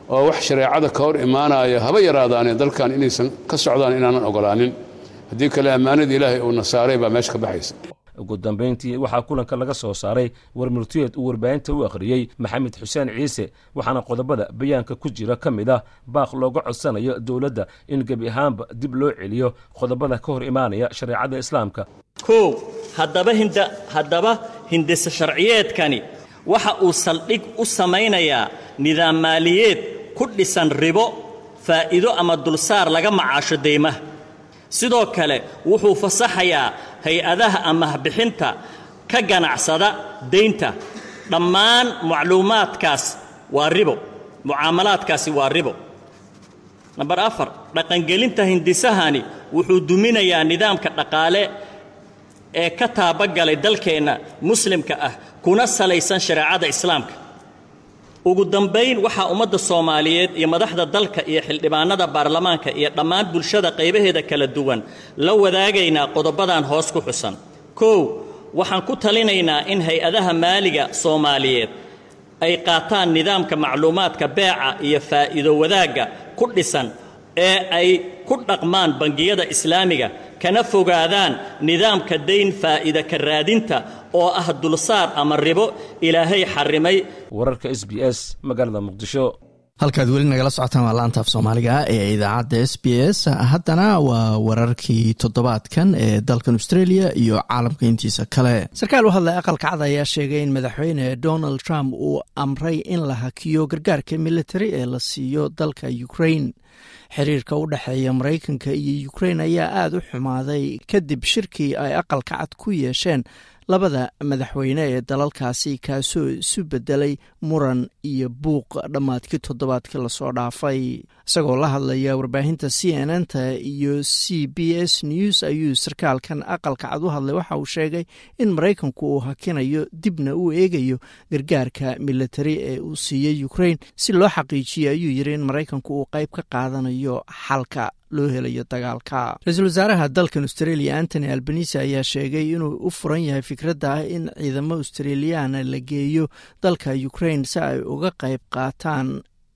oo wax shareecada ka hor imaanaya haba yaraadaane dalkan inaysan ka socdaan inaanan ogolaanin haddii kale ammaanada ilaahay uuna saaray baa meesha ka baxaysa ugu dambayntii waxaa kulanka laga soo saaray warmurtiyeed uu warbaahinta u akhriyey maxamed xuseen ciise waxaana qodobada bayaanka ku jira ka mid ah baaq looga codsanayo dowladda in gebi ahaanba dib loo celiyo qodobada ka hor imaanaya shareecada islaamka kow haddaba hinda haddaba hindise sharciyeedkani waxa uu saldhig u samaynayaa nidaam maaliyeed ku dhisan ribo faa'iido ama dulsaar laga macaasho deymaha sidoo kale wuxuu fasaxayaa hay-adaha amahbixinta ka ganacsada daynta dhammaan macluumaadkaas waa ribo mucaamalaadkaasi waa ribo namber afar dhaqangelinta hindisahani wuxuu duminayaa nidaamka dhaqaale ee ka taabagalay dalkeenna muslimka ah kuna salaysan shareecada islaamka ugu dambayn waxaa ummadda soomaaliyeed iyo madaxda dalka iyo xildhibaanada baarlamaanka iyo dhammaan bulshada qaybaheeda kala duwan la wadaagaynaa qodobadan hoos ku xusan kow waxaan ku talinaynaa in hay-adaha maaliga soomaaliyeed ay qaataan nidaamka macluumaadka beeca iyo faa'iido wadaagga ku dhisan ee ay ku dhaqmaan bangiyada islaamiga kana fogaadaan nidaamka dayn faa'iida ka raadinta oo ah dulsaar ama ribo ilaahay xarrimay wararka s b s magaalada muqdisho halkaad weli nagala socotaan waa laanta af soomaaliga ee idaacadda s b s haddana waa wararkii toddobaadkan ee dalkan australia iyo caalamka intiisa kale sarkaal u hadlay aqalka cad ayaa sheegay in madaxweyne donald trump uu amray in la hakiyo gargaarka militari ee la siiyo dalka ukraine xiriirka u dhexeeya maraykanka iyo ukraine ayaa aada u xumaaday kadib shirkii ay aqalka cad ku yeesheen labada madaxweyne ee dalalkaasi kaasoo isu bedelay muran iyo buuq dhammaadkii toddobaadkii lasoo dhaafay isagoo la hadlaya warbaahinta c n n ta iyo c b s news ayuu sarkaalkan aqalka cad u hadlay waxa uu sheegay in maraykanku uu hakinayo dibna uu eegayo gargaarka militari ee uu siiyey ukraine si loo xaqiijiyo ayuu yiri in maraykanku uu qayb ka qaadanayo xalka loo helayo dagaalka ra-iisul wasaaraha dalkan australia antony albanise ayaa sheegay inuu u furan yahay fikradda ah in ciidamo australiyaana la geeyo dalka ukraine si ay uga qayb qaataan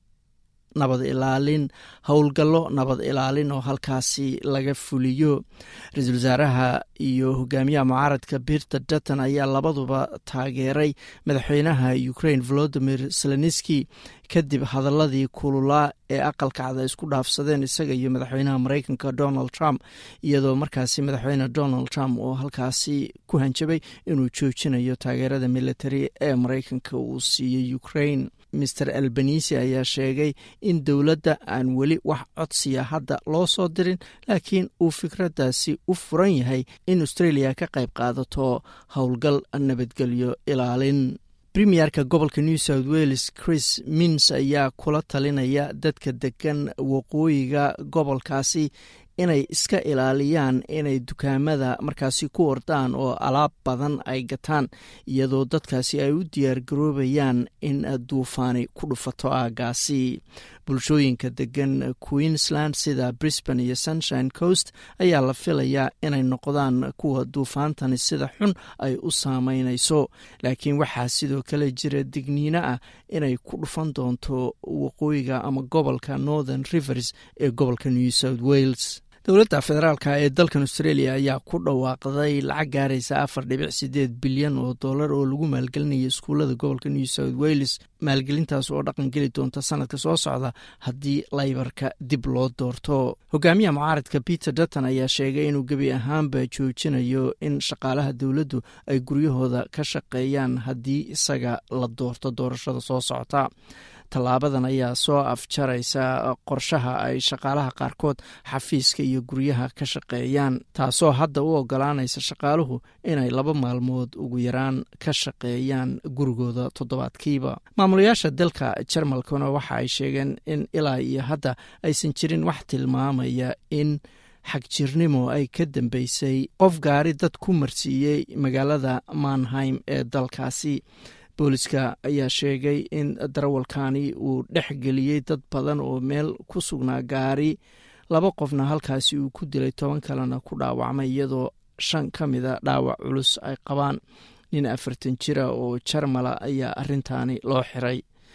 nabad ilaalin howlgallo nabad ilaalin oo halkaasi laga fuliyo ra-iisul wasaaraha iyo hogaamiyaha mucaaradka birta dutton ayaa labaduba taageeray madaxweynaha ukraine volodimir zelenski kadib hadaladii kululaa ee aqalka cad ay isku dhaafsadeen isaga iyo madaxweynaha maraykanka donald trump iyadoo markaasi madaxweyne donald trump oo halkaasi ku hanjabay inuu joojinayo taageerada militari ee maraykanka uu siiyey ukraine master albanisi ayaa sheegay in dowladda aan weli wax codsiya hadda loo soo dirin laakiin uu fikraddaasi u furan yahay in australia ka qayb qaadato howlgal nabadgelyo ilaalin premierka gobolka new south wales chris mins ayaa kula talinaya dadka degan waqooyiga gobolkaasi inay iska ilaaliyaan inay dukaamada markaasi ku ordaan oo alaab badan ay gataan iyadoo dadkaasi ay u diyaargaroobayaan in duufaani ku dhufato aagaasi bulshooyinka degan queensland sida brisbane iyo sunshine coast ayaa la filayaa inay noqdaan kuwa duufaantani sida xun ay u saameynayso laakiin waxaa sidoo kale jira digniino ah inay ku dhufan doonto waqooyiga ama gobolka northern rivers ee gobolka new south wales dowladda federaalka ee dalkan australia ayaa ku dhawaaqday lacag gaaraysa afar dhibic sideed bilyan oo dollar oo lagu maalgelinaya iskuullada gobolka new south wales maalgelintaas oo dhaqan geli doonta sanadka soo socda haddii laybarka dib loo doorto hogaamiyaha mucaaradka peter dutton ayaa sheegay inuu gebi ahaanba joojinayo in shaqaalaha dowladdu ay guryahooda ka shaqeeyaan haddii isaga la doorto doorashada soo socota tallaabadan ayaa soo afjaraysa qorshaha ay shaqaalaha qaarkood xafiiska iyo guryaha ka shaqeeyaan taasoo hadda u ogolaanaysa shaqaaluhu inay laba maalmood ugu yaraan ka shaqeeyaan gurigooda toddobaadkiiba maamulayaasha dalka jarmalkuna waxa ay sheegeen in ilaa iyo hadda aysan jirin wax tilmaamaya in xagjirnimo ay ka dambeysay qof gaari dad ku marsiiyey magaalada manheim ee dalkaasi booliska ayaa sheegay in darawalkani uu dhex geliyey dad badan oo meel ku sugnaa gaari laba qofna halkaasi uu ku dilay toban kalena ku dhaawacmay iyadoo shan ka mida dhaawac culus ay qabaan nin afartan jira oo jarmala ayaa arintaani loo xiray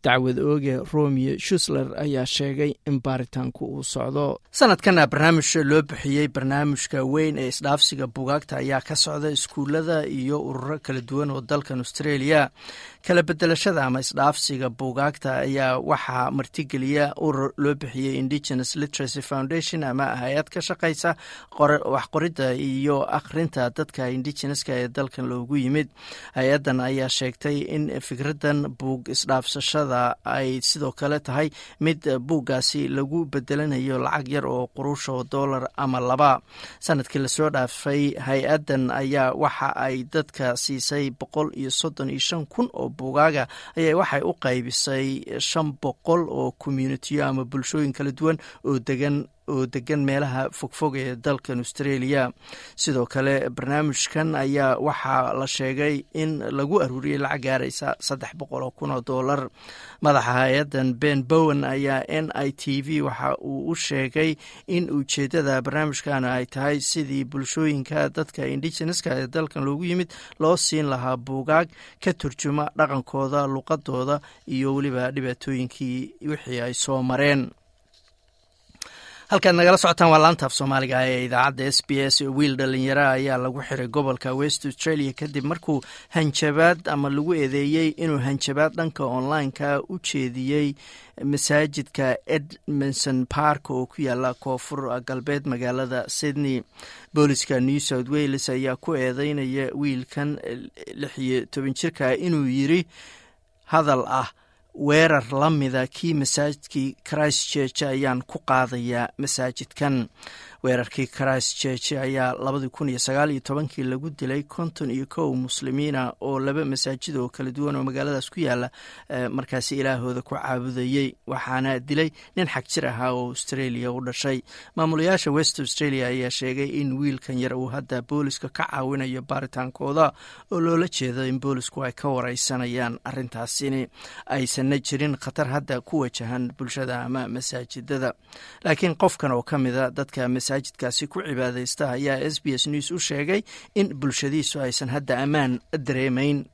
dacwad ooge romeo shusler ayaa sheegay in baaritaanku uu socdo sanadkana barnaamij loo bixiyey barnaamijka weyn ee isdhaafsiga bugaagta ayaa ka socda iskuullada iyo ururo kala duwan oo dalkan australia kala bedelashada ama isdhaafsiga buugaagta ayaa waxaa martigeliya urur loo bixiyey indigenous literacy foundation ama hay-ad ka shaqaysa waxqoridda iyo akhrinta dadka indigeneska ee dalkan loogu yimid hay-addan ayaa sheegtay in fikraddan buug isdhaafsashada ay sidoo kale tahay mid buuggaasi lagu bedelanayo lacag yar oo quruusha oo dollar ama laba sanadkii lasoo dhaafay hay-addan ayaa waxa ay dadka siisay boqol iyo soddon iyo shan kun oo buugaaga ayaa waxay u qaybisay shan boqol oo communitiyo ama bulshooyin kala duwan oo degan oo degan meelaha fogfog ee dalkan australia sidoo kale barnaamijkan ayaa waxaa la sheegay in lagu aruuriyey lacag gaaraysa saddex boqol oo kun oo dollar madaxa hay-addan ben bowen ayaa n i t v waxa uu u sheegay in ujeeddada barnaamijkan ay tahay sidii bulshooyinka dadka indigeneska ee dalkan loogu yimid loo siin lahaa buugaag ka turjuma dhaqankooda luqadooda iyo weliba dhibaatooyinkii wixii ay soo mareen halkaad nagala socotaan waa laanta af soomaaliga ee idaacadda s b s wiil dhalinyara ayaa lagu xiray gobolka west australia kadib markuu hanjabaad ama lagu eedeeyey inuu hanjabaad dhanka online-ka u jeediyey masaajidka edmondson park oo ku yaala koonfur galbeed magaalada sydney booliska new south wales ayaa ku eedeynaya wiilkan lix iyo toban jirka inuu yiri hadal ah weerar la mida kii masaajidkii christ church ayaan ku qaadayaa masaajidkan weerarkii christ church ayaa labadii kun iyo sagaal iyo tobankii lagu dilay konton iyo kow muslimiina oo laba masaajid oo kala duwan oo magaaladaas ku yaala markaasi ilaahooda ku caabudayey waxaana dilay nin xag jir ahaa oo australia u dhashay maamulayaasha west australia ayaa sheegay in wiilkan yar uu hadda booliska ka caawinayo baaritaankooda oo loola jeedo in boolisku ay ka wareysanayaan arintaasini aysanna jirin khatar hadda ku wajahan bulshada ama masaajidada laakiin qofkan oo ka mida dadka masaajidkaasi ku cibaadaysta ayaa s b s news u sheegay in bulshadiisu aysan hadda ammaan dareemayn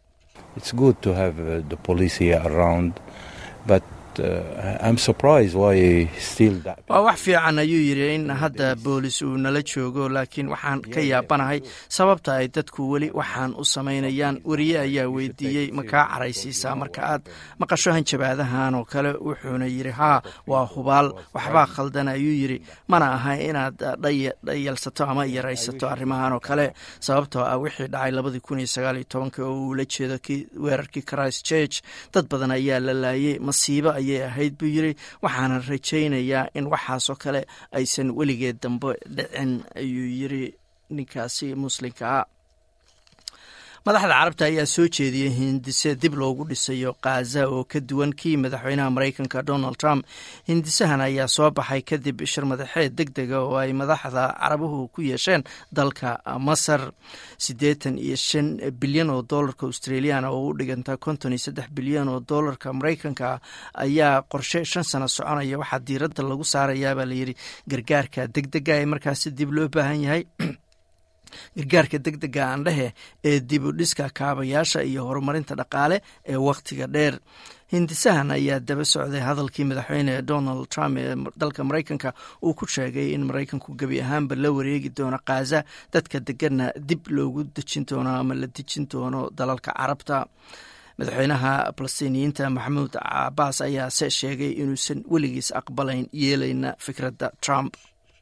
waa wax fiican ayuu yidhi in hadda boolis uu nala joogo laakiin waxaan ka yaabanahay sababta ay dadku weli waxaan u samaynayaan weriye ayaa weydiiyey ma kaa caraysiisaa marka aad maqasho hanjabaadahan oo kale wuxuuna yidhi haa waa hubaal waxbaa khaldan ayuu yidhi mana aha inaad dhayalsato ama yaraysato arrimahan oo kale sababtoo ah wixii dhacay labadii kun iyo sagaal iyo tobanka oo uu la jeedo weerarkii christ church dad badan ayaa la laayay masiibo ayay ahayd buu yidhi waxaana rajaynayaa in waxaasoo kale aysan weligeed dambe dhicin ayuu yidri ninkaasi muslimkaa madaxda carabta ayaa soo jeediyey hindise dib loogu dhisayo khaza oo ka duwan kii madaxweynaha maraykanka donald trump hindisahan ayaa soo baxay kadib shir madaxeed deg dega oo ay madaxda carabuhu ku yeesheen dalka masar siddeetan iyo shan bilyan oo doolarka australiana oo u dhiganta konton iyo saddex bilyan oo doolarka maraykanka ayaa qorshe shan sano soconaya waxaa diiradda lagu saarayaabaa layidhi gargaarka deg dega ee markaasi dib loo baahan yahay gargaarka deg dega aandhehe ee dib u dhiska kaabayaasha iyo horumarinta dhaqaale ee wakhtiga dheer hindisahan ayaa daba socday hadalkii madaxweyne donald trump ee dalka maraykanka uu ku sheegay in maraykanku gebi ahaanba la wareegi doono khaza dadka deganna dib loogu dejin doono ama la dejin doono dalalka carabta madaxweynaha falastiiniyiinta maxamuud cabaas ayaase sheegay inuusan weligiis aqbalayn yeelayna fikradda trump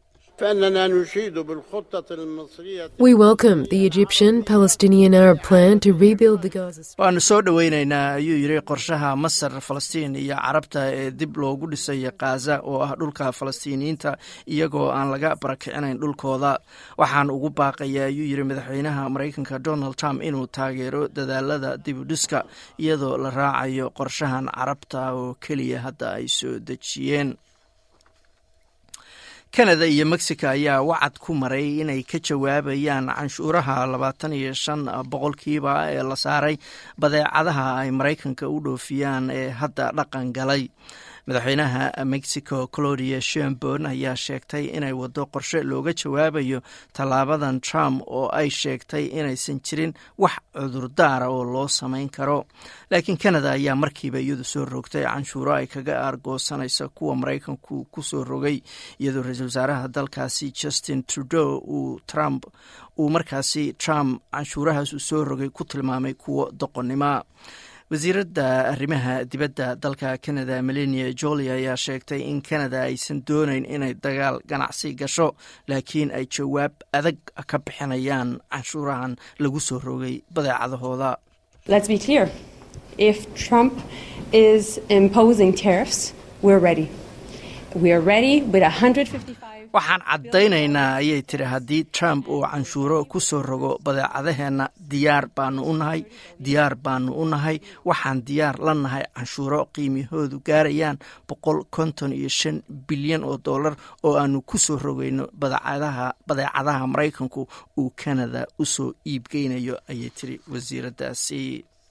We welcome the Egyptian Palestinian Arab plan to rebuild the Gaza Strip. waanu soo dhoweyneynaa ayuu yidhi qorshaha masar falastiin iyo carabta ee dib loogu dhisayo khaza oo ah dhulka falastiiniyiinta iyagoo aan laga barakicinayn dhulkooda waxaan ugu baaqaya ayuu yidhi madaxweynaha maraykanka donald trump inuu taageero dadaalada dib u dhiska iyadoo la raacayo qorshahan carabta oo keliya hadda ay soo dejiyeen kanada iyo mexico ayaa wacad ku maray inay ka jawaabayaan canshuuraha labaatan iyo shan boqolkiiba ee la saaray badeecadaha ay maraykanka u dhoofiyaan ee hadda dhaqan galay madaxweynaha mexico clodia sheinborn ayaa sheegtay inay wado qorshe looga jawaabayo tallaabadan trump oo ay sheegtay inaysan jirin wax cudurdaara oo loo samayn karo laakiin canada ayaa markiiba iyadu soo rogtay canshuuro ay kaga aargoosanaysa kuwa maraykanku ku soo rogay iyadoo ra-iisul wasaaraha dalkaasi justin trudeau uu trump uu markaasi trump canshuurahaas uu soo rogay ku tilmaamay kuwo doqonnimo wasiiradda arrimaha dibadda dalka canada melania joli ayaa sheegtay in canada aysan doonayn inay dagaal ganacsi gasho laakiin ay jawaab adag ka bixinayaan canshuurahan lagu soo rogay badeecadahooda Let's be clear. If Trump is imposing tariffs, we're ready. We are ready with 155 waxaan caddaynaynaa ayay tiri haddii trump uu canshuuro ku soo rogo badeecadaheenna diyaar baanu u nahay diyaar baanu u nahay waxaan diyaar la nahay canshuuro qiimiyahoodu gaarayaan boqol konton iyo shan bilyan oo dollar oo aanu ku soo rogayno badeecadaha badeecadaha maraykanku uu canada u soo iibgeynayo ayay tiri wasiiraddaasi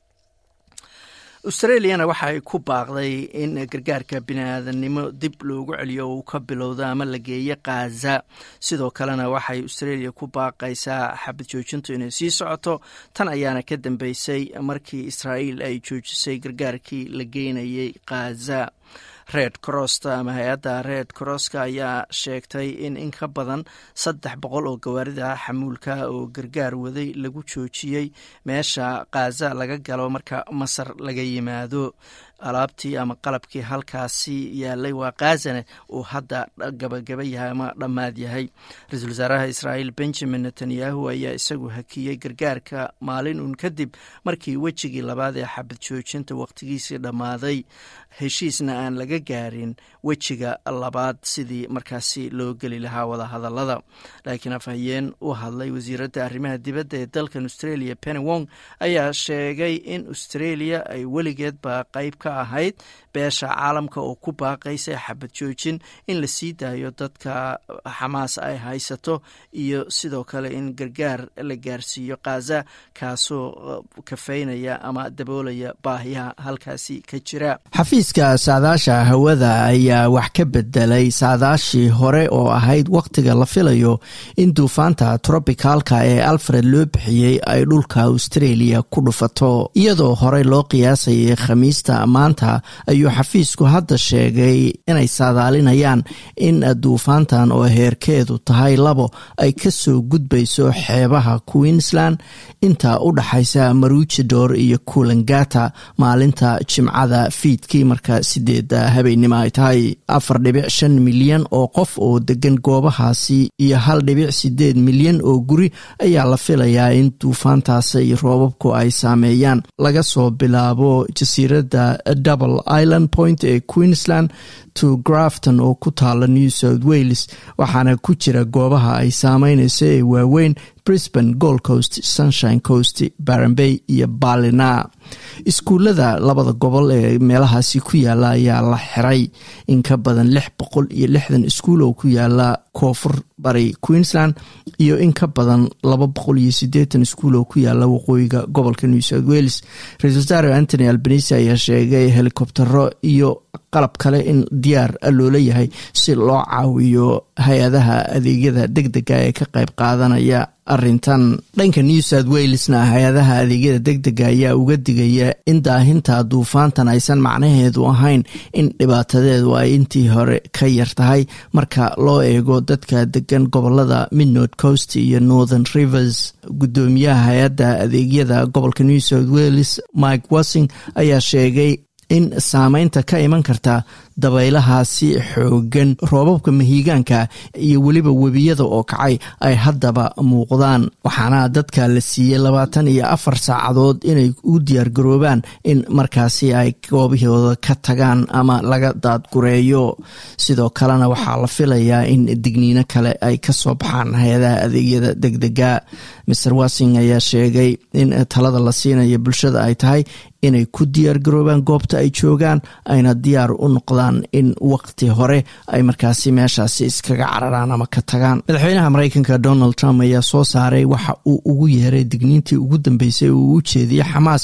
australiana waxa ay ku baaqday in gargaarka bini-aadannimo dib loogu celiyo uu ka bilowdo ama la geeyo khaza sidoo kalena waxay australia ku baaqaysaa xabad joojintu inay sii socoto tan ayaana ka dambeysay markii israa'iil ay joojisay gargaarkii la geynayay khaza red crossta ama hay-adda red crosska ayaa sheegtay in in ka badan saddex boqol oo gawaarida xamuulka oo gargaar waday lagu joojiyey meesha khaza laga galo marka masar laga yimaado alaabtii ama qalabkii halkaasi yaalay waa khazane uu hadda gabagaba yahay ama dhammaad yahay ra-iisul wasaaraha israa'iil benjamin netanyahu ayaa isagu hakiyey gargaarka maalin uun kadib markii wejigii labaad ee xabad joojinta wakhtigiisii dhammaaday heshiisna aan laga gaarin wejiga labaad sidii markaasi loo geli lahaa wadahadalada laakiin afhayeen u hadlay wasiiradda arrimaha dibadda ee dalkan australia penny wong ayaa sheegay in australia ay weligeedba qayb ka ahayd beesha caalamka oo ku baaqaysa xabad joojin in la sii daayo dadka xamaas ay haysato iyo sidoo kale in gargaar la gaarsiiyo khaza kaasoo kafeynaya ama daboolaya baahiyaha halkaasi ka jira xafiiska saadaasha hawada ayaa wax ka bedelay saadaashii hore oo ahayd wakhtiga la filayo in duufaanta trobicalka ee alfred loo bixiyey ay dhulka australia ku dhufato iyadoo horey loo qiyaasayay khamiista maanta ayuu xafiisku hadda sheegay inay saadaalinayaan in duufaantan oo heerkeedu tahay labo ay ka soo gudbayso xeebaha queensland inta u dhaxaysa marujidor iyo kulangata maalinta jimcada fiidkii marka sideeda habeennimo ay tahay afar dhibic shan milyan oo qof oo degan goobahaasi iyo hal dhibic sideed milyan oo guri ayaa la filayaa in duufaantaasi roobabku ay saameeyaan laga soo bilaabo jasiiradda double island point ee queensland to grafton oo ku taala new south wales waxaana ku jira goobaha ay saameynayso ee waaweyn brisbane gold coast sunshine coast barambay iyo balina iskuullada labada gobol ee meelahaasi ku yaala ayaa la xiray in ka badan lix boqol iyo lixdan iskuul oo ku yaala koonfur bari queensland iyo in ka badan laba boqol iyo sideetan iskuul oo ku yaala waqooyiga gobolka new south wales ra-isul wasaare antony albanisi ayaa sheegay helikobtero iyo qalab kale in diyaar loola yahay si loo caawiyo hay-adaha adeegyada deg dega ee ka qayb qaadanaya arintan dhanka new south walesna hay-adaha adeegyada deg dega ayaa uga digaya in daahinta duufaantan aysan macnaheedu ahayn in dhibaatadeedu ay intii hore ka yar tahay marka loo eego dadka degan gobolada midnord coast iyo northern rivers gudoomiyaha hay-adda adeegyada gobolka new south wales mike wassing ayaa sheegay in saameynta ka iman karta dabaylahaasi xoogan roobabka mahiigaanka iyo weliba webiyada oo kacay ay haddaba muuqdaan waxaana dadka la siiyey labaatan iyo afar saacadood inay u diyaargaroobaan in markaasi ay goobahooda ka tagaan ama laga daadgureeyo sidoo kalena waxaa la filayaa in digniino kale ay kasoo baxaan hay-adaha adeegyada deg dega maer wassing ayaa sheegay in talada la siinayo bulshada ay tahay inay ku diyaar garoobaan goobta ay joogaan ayna diyaar u noqdaan in waqti hore ay markaasi meeshaasi iskaga cararaan ama ka tagaan madaxweynaha mareykanka donald trump ayaa soo saaray waxa uu ugu yeeray digniintii ugu dambeysay uu u jeediyey xamaas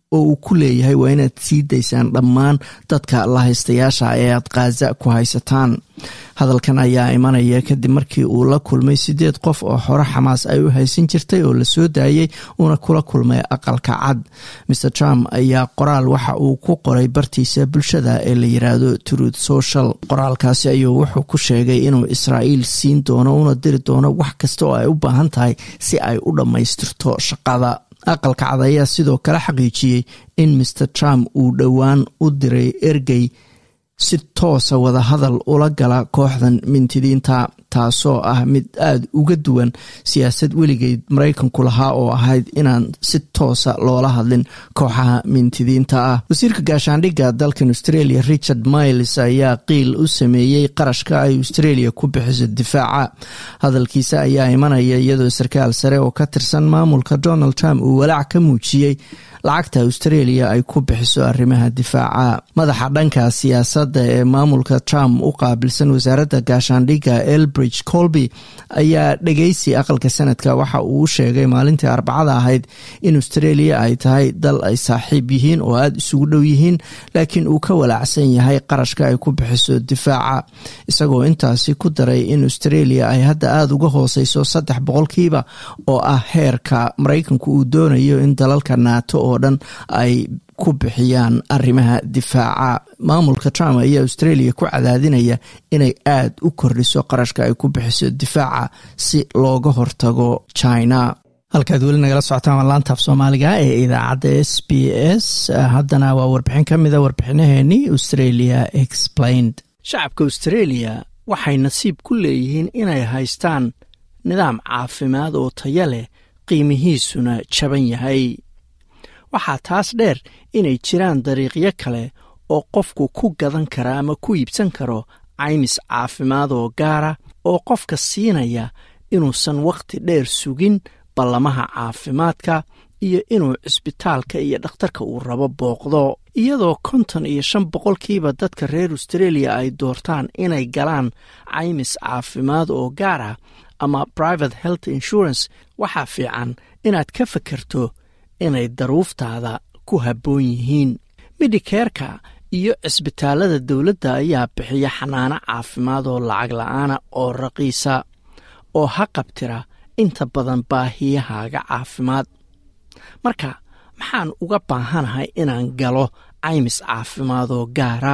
oo uu ku leeyahay waa inaad sii daysaan dhammaan dadka la haystayaasha ee aad khaza ku haysataan hadalkan ayaa imanaya kadib markii uu la kulmay sideed qof oo hore xamaas ay u haysan jirtay oo lasoo daayey uuna kula kulmay aqalka cad mer trump ayaa qoraal waxa uu ku qoray bartiisa bulshada ee la yiraahdo truth social qoraalkaasi ayuu wuxuu ku sheegay inuu israa'iil siin doono una diri doono wax kasta oo ay u baahan tahay si ay u dhammaystirto shaqada aqalka cad ayaa sidoo kale xaqiijiyey in mer trump uu dhowaan u diray ergey si toosa wadahadal ula gala kooxdan mintidiinta taasoo ah mid aada uga duwan siyaasad weligeed maraykanku lahaa oo ahayd inaan si toosa loola hadlin kooxaha mintidiinta ah wasiirka gaashaandhigga dalkan australia richard miles ayaa qiil u sameeyey qarashka ay australia ku bixiso difaaca hadalkiisa ayaa imanaya iyadoo sarkaal sare oo ka tirsan maamulka donald trump uu walaac ka muujiyey lacagta australia ay ku bixiso arrimaha difaaca madaxa dhanka siyaasadda ee maamulka trump u qaabilsan wasaaradda gaashaandhigga elbridge colby ayaa dhegeysi aqalka sanadka waxa uu sheegay maalintii arbacada ahayd in australia ay tahay dal ay saaxiib yihiin oo aada isugu dhow yihiin laakiin uu ka walaacsan yahay qarashka ay ku bixiso difaaca isagoo intaasi ku daray in australia ay hadda aada uga hooseyso saddex boqolkiiba oo ah heerka maraykanku uu doonayo in dalalka naato oo dhan ay ku bixiyaan arrimaha difaaca maamulka trump ayaa australia ku cadaadinaya inay aada u kordhiso qarashka ay ku bixiso difaaca si looga hortago china halkaad weli nagala socotaan waa laantaaf soomaaliga ee idaacadda s b s haddana waa warbixin ka mida warbixinaheenii australia explained shacabka australia waxay nasiib ku leeyihiin inay haystaan nidaam caafimaad oo taya leh qiimihiisuna jaban yahay waxaa taas dheer inay jiraan dariiqyo kale oo qofku ku gadan kara ama ku iibsan karo caymis caafimaad oo gaara oo qofka siinaya inuusan wakhti dheer sugin ballamaha caafimaadka iyo inuu cisbitaalka iyo dhakhtarka uu rabo booqdo iyadoo konton iyo shan boqolkiiba dadka reer australia ay doortaan inay galaan caymis caafimaad oo gaar ah ama private health insurance waxaa fiican inaad ka fakerto inay daruuftaada ku habboon yihiin midhikeerka iyo cisbitaalada dowladda ayaa bixiya xanaano caafimaad oo lacag la-aana oo raqiisa oo ha qabtira inta badan baahiyahaaga caafimaad marka maxaan uga baahanahay inaan galo caymis caafimaad oo gaara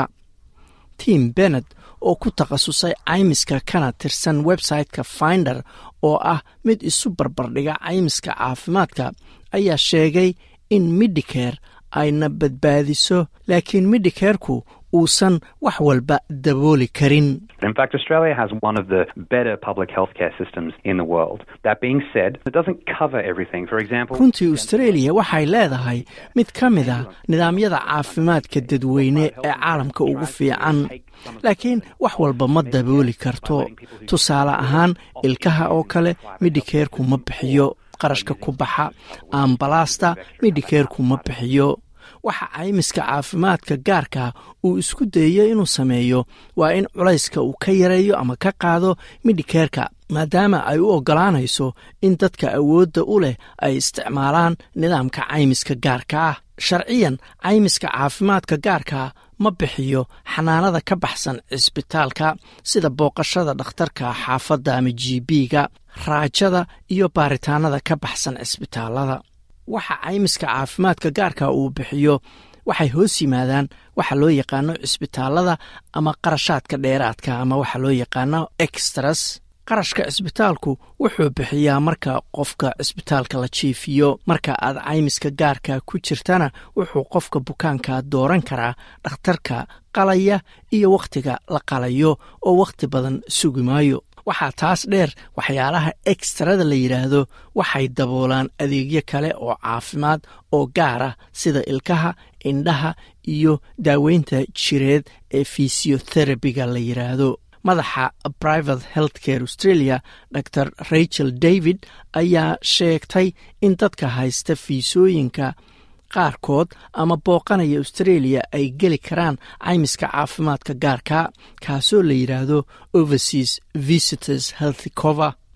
tim bennet oo ku takhasusay caymiska kana tirsan website-ka finder oo ah mid isu barbardhiga caymiska caafimaadka ayaa sheegay in midhicare ayna badbaadiso laakiin midhikeerku uusan wax walba dabooli karin In fact, Australia has one of the better public healthcare systems in the world. That being said, it doesn't cover everything. For example, runtii australia waxay leedahay mid ka mid a nidaamyada caafimaadka dadweyne ee caalamka ugu fiican laakiin wax walba ma dabooli karto tusaale ahaan ilkaha oo kale midhikeerku ma bixiyo qarashka ku baxa ambalaasta midhikeerku ma bixiyo waxa caymiska caafimaadka gaarka uu isku dayayo inuu sameeyo waa in culayska uu ka yareeyo ama ka qaado midhikeerka maadaama ay u oggolaanayso in dadka awoodda u leh ay isticmaalaan nidaamka caymiska gaarka ah sharciyan caymiska caafimaadka gaarka ma bixiyo xanaanada ka baxsan cisbitaalka sida booqashada dhakhtarka xaafadda ama g b-ga raajada iyo baaritaanada ka baxsan cisbitaalada waxa caymiska caafimaadka gaarka uu bixiyo waxay hoos yimaadaan waxa loo yaqaano cisbitaalada ama qarashaadka dheeraadka ama waxa loo yaqaano extras qarashka cisbitaalku wuxuu bixiyaa marka qofka cisbitaalka la jiifiyo marka aad caymiska gaarka ku jirtana wuxuu qofka bukaanka dooran karaa dhakhtarka qalaya iyo wakhtiga la qalayo oo wakhti badan sugi maayo waxaa taas dheer waxyaalaha ekstrada la yidhaahdo waxay daboolaan adeegyo kale oo caafimaad oo gaar ah sida ilkaha indhaha iyo daaweynta jireed ee fisioterabiga la yidhaahdo madaxa private health care australia dor rachel david ayaa sheegtay in dadka haysta fiisooyinka qaarkood ama booqanaya australia ay geli karaan caymiska caafimaadka gaarka kaasoo la yidhaahdo overseas visitors healthy cover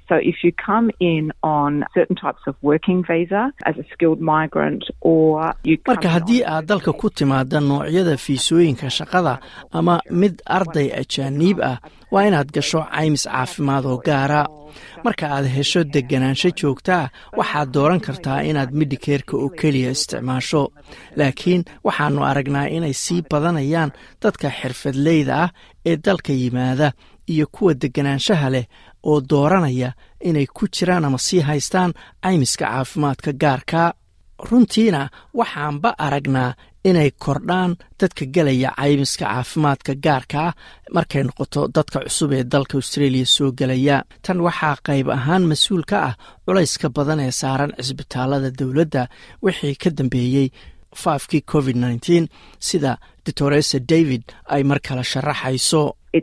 So if you come in on certain types of working visa as a skilled migrant or you marka haddii aad dalka ku timaada noocyada fiisooyinka shaqada ama mid arday ajaaniib ah waa inaad gasho caymis caafimaad oo gaara marka aad hesho deganaansho joogtaa waxaad dooran kartaa inaad midhikeerka oo keliya isticmaasho laakiin waxaannu aragnaa inay sii badanayaan dadka xirfadleyda ah ee dalka yimaada iyo kuwa deganaanshaha leh oo dooranaya inay ku jiraan ama sii haystaan caymiska caafimaadka gaarka runtiina waxaanba aragnaa inay kordhaan dadka gelaya caymiska caafimaadka gaarka ah markay noqoto dadka cusub ee dalka australia soo gelaya tan waxaa qayb ahaan mas-uul ka ah culayska badan ee saaran cisbitaalada dowladda wixii ka dambeeyey faafkii covid nteen sida doctoresa david ay mar kale sharaxayso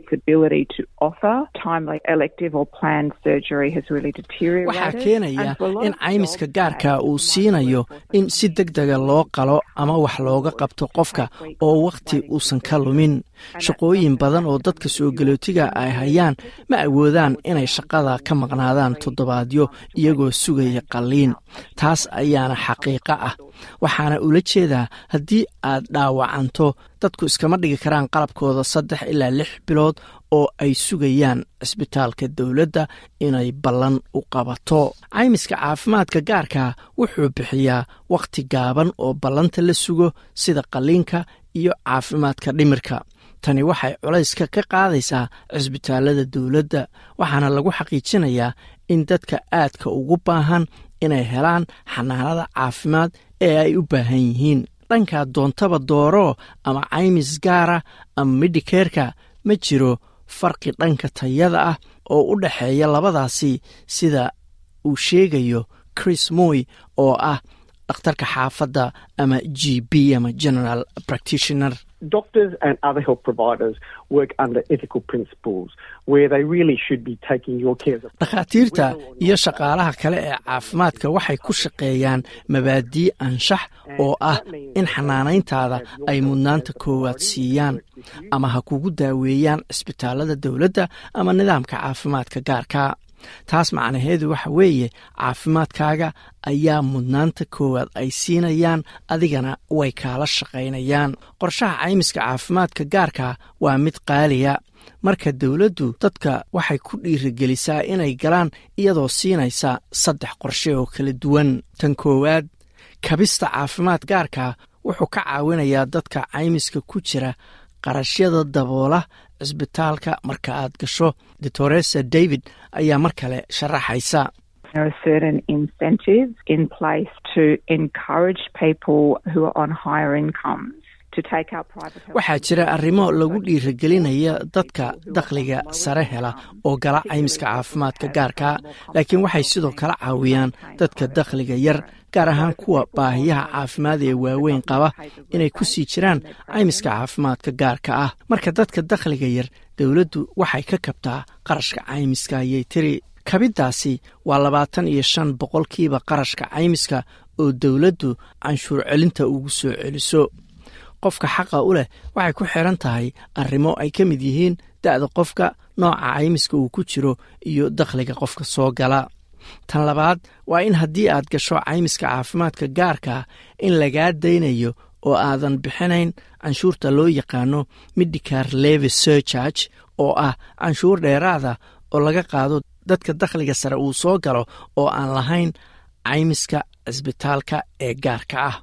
waxaa keenaya in caymiska gaarka uu siinayo in si deg dega loo qalo ama wax looga qabto qofka oo wakhti uusan ka lumin shaqooyin badan oo dadka soo galootiga ay hayaan ma awoodaan inay shaqada ka maqnaadaan toddobaadyo iyagoo sugaya qalliin taas ayaana xaqiiqo ah waxaana ula jeedaa haddii aad dhaawacanto dadku iskama dhigi karaan qalabkooda saddex ilaa lix bilood oo ay sugayaan cisbitaalka dowladda inay ballan u qabato caymiska caafimaadka gaarka wuxuu bixiyaa wakhti gaaban oo ballanta la sugo sida qalliinka iyo caafimaadka dhimirka tani waxay culayska ka qaadaysaa cisbitaalada dowladda waxaana lagu xaqiijinayaa in dadka aadka ugu baahan inay helaan xanaanada caafimaad ee ay u baahan yihiin dhankaa doontaba dooro ama caymis gaara ama midhikeerka ma jiro farqi dhanka tayada ah oo u dhexeeya labadaasi sida uu sheegayo chris moy oo ah dhakhtarka xaafadda ama g b ama general practitioner Doctors and other health providers work under ethical principles where they really should be taking your care. dhakhaatiirta iyo shaqaalaha kale ee caafimaadka waxay ku shaqeeyaan mabaadii anshax oo ah in xanaanayntaada ay mudnaanta koowaad siiyaan ama ha kugu daaweeyaan cisbitaalada dowladda ama nidaamka caafimaadka gaarka taas macnaheedu waxa weeye caafimaadkaaga ayaa mudnaanta koowaad ay siinayaan adigana way kaala shaqaynayaan qorshaha caymiska caafimaadka gaarka waa mid qaaliya marka dowladdu dadka waxay ku dhiirigelisaa inay galaan iyadoo siinaysa saddex qorshe oo kala duwan tan koowaad kabista caafimaad gaarka wuxuu ka caawinayaa dadka caymiska ku jira qarashyada daboola cisbitaalka marka aad gasho doctoresa david ayaa mar kale sharaxaysa There are certain incentives in place to encourage people who are on higher incomes to take out private health. waxaa jira arrimo lagu dhiirigelinaya dadka dakhliga sare hela oo gala caymiska caafimaadka gaarka laakiin waxay sidoo kale caawiyaan dadka dakhliga yar gaar ahaan kuwa baahiyaha caafimaad ee waaweyn qaba inay ku sii jiraan caymiska caafimaadka gaarka ah marka dadka dakhliga yar dowladdu waxay ka kabtaa qarashka caymiska ayay tiri kabiddaasi waa labaatan iyo shan boqolkiiba qarashka caymiska oo dowladdu canshuur celinta ugu soo celiso qofka xaqa u leh waxay ku xiran tahay arrimo ay ka mid yihiin da'da qofka nooca caymiska uu ku jiro iyo dakhliga qofka soo gala tan labaad waa in haddii aad gasho caymiska caafimaadka gaarka in lagaa daynayo oo aadan bixinayn canshuurta loo yaqaano medicar levy surcharge oo ah canshuur dheeraada oo laga qaado dadka dakhliga sare uu soo galo oo aan lahayn caymiska cisbitaalka ee gaarka ah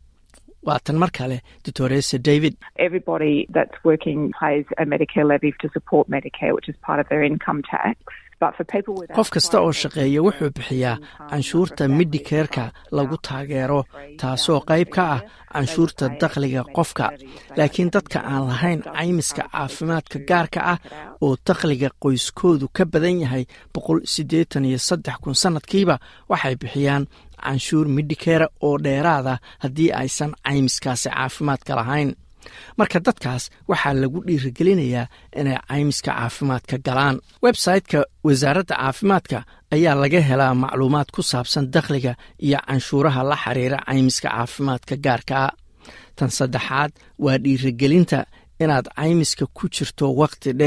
waa tan mar kale doctoresa david Everybody that's working pays a Medicare levy to support Medicare, which is part of their income tax. But for people without qof kasta oo shaqeeya wuxuu bixiyaa canshuurta midhikeerka lagu taageero taasoo qayb ka ah canshuurta dakhliga qofka laakiin dadka aan lahayn caymiska caafimaadka gaarka ah oo dakhliga qoyskoodu ka badan yahay boqol siddeetan iyo saddex kun sannadkiiba waxay bixiyaan canshuur midhikeera oo dheeraada haddii aysan caymiskaasi caafimaadka lahayn marka dadkaas waxaa lagu dhiirigelinayaa inay caymiska caafimaadka galaan website-ka wasaaradda caafimaadka ayaa laga helaa macluumaad ku saabsan dakhliga iyo canshuuraha la xiriira caymiska caafimaadka gaarkaa tan saddexaad waa dhiirigelinta inaad caymiska ku jirto wakhti dheer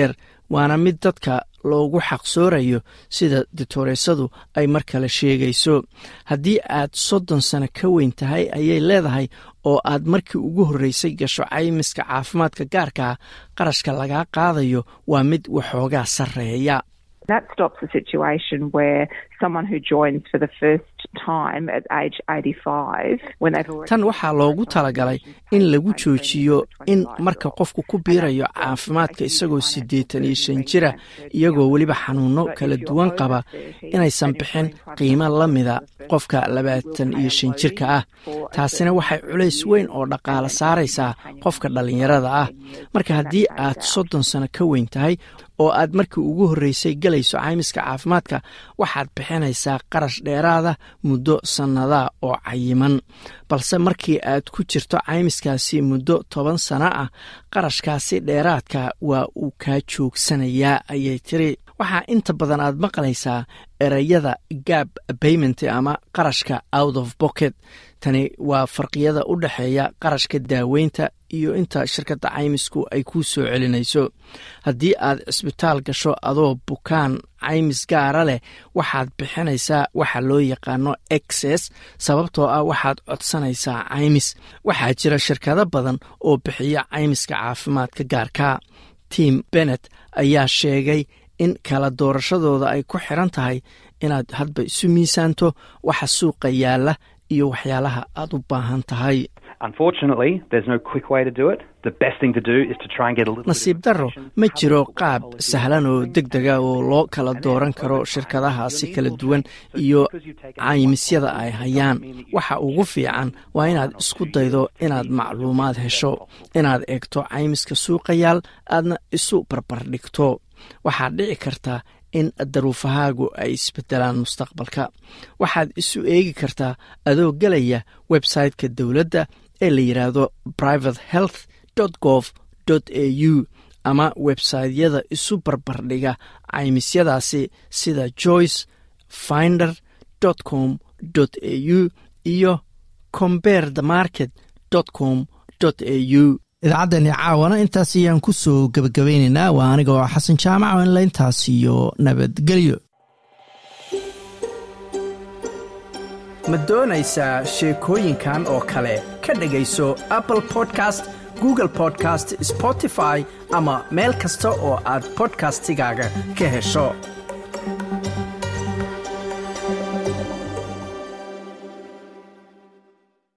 waana mid dadka loogu xaqsoorayo sida ditoreysadu ay mar kale sheegayso haddii aad soddon sano ka weyn tahay ayay leedahay oo aad markii ugu horreysay gasho caymiska caafimaadka gaarkaa qarashka lagaa qaadayo waa mid waxoogaa sarreeya That stops a situation where someone who joins for the first time at age 85, when they've already tan waxaa loogu talagalay in lagu joojiyo in marka qofku ku biirayo caafimaadka isagoo siddeetan iyo shan jira iyagoo weliba xanuuno kala duwan qaba inaysan bixin qiimo la mida qofka labaatan iyo shan jirka ah taasina waxay culays weyn oo dhaqaale saaraysaa qofka dhallinyarada ah marka haddii aad soddon sano ka weyn tahay oo aad markii ugu horreysay galayso caymiska caafimaadka waxaad bixinaysaa qarash dheeraada muddo sannadaa oo cayiman balse markii aad ku jirto caymiskaasi muddo toban sano ah qarashkaasi dheeraadka waa uu kaa joogsanayaa ayay tiri waxaa inta badan aad maqlaysaa ereyada gab bayment ama qarashka out of bocket tani waa farqiyada u dhexeeya qarashka daaweynta iyo inta shirkadda caymisku ay kuu soo celinayso haddii aad cisbitaal gasho adoo bukaan caymis gaara leh waxaad bixinaysaa waxa loo yaqaano exes sababtoo ah waxaad codsanaysaa caymis waxaa jira shirkado badan oo bixiya caymiska caafimaadka gaarka tim bennet ayaa sheegay in kala doorashadooda ay ku xiran tahay inaad hadba isu miisaanto waxa suuqa yaalla iyo waxyaalaha aad u baahan tahay nasiib darro ma jiro qaab sahlan oo deg dega oo loo kala dooran karo shirkadahaasi kala duwan iyo caymisyada ay hayaan waxa ugu fiican waa inaad isku daydo inaad macluumaad hesho inaad eegto caymiska suuqayaal aadna isu barbardhigto waxaad dhici kartaa in daruufahaagu ay isbedelaan mustaqbalka waxaad isu eegi kartaa adoo gelaya website-ka dowladda ee la yidhaahdo private health gov au ama websaytyada isu barbardhiga caymisyadaasi sida joyce finder com au iyo comber the market com au idaacaddeeni caawana intaas ayaan ku soo gebagabaynaynaa waa aniga oo xasan jaamac oo inla intaas iyo nabadgelyo ma doonaysaa sheekooyinkan oo kale ka dhegayso apple podcast google podcast spotify ama meel kasta oo aad bodkastigaaga ka hesho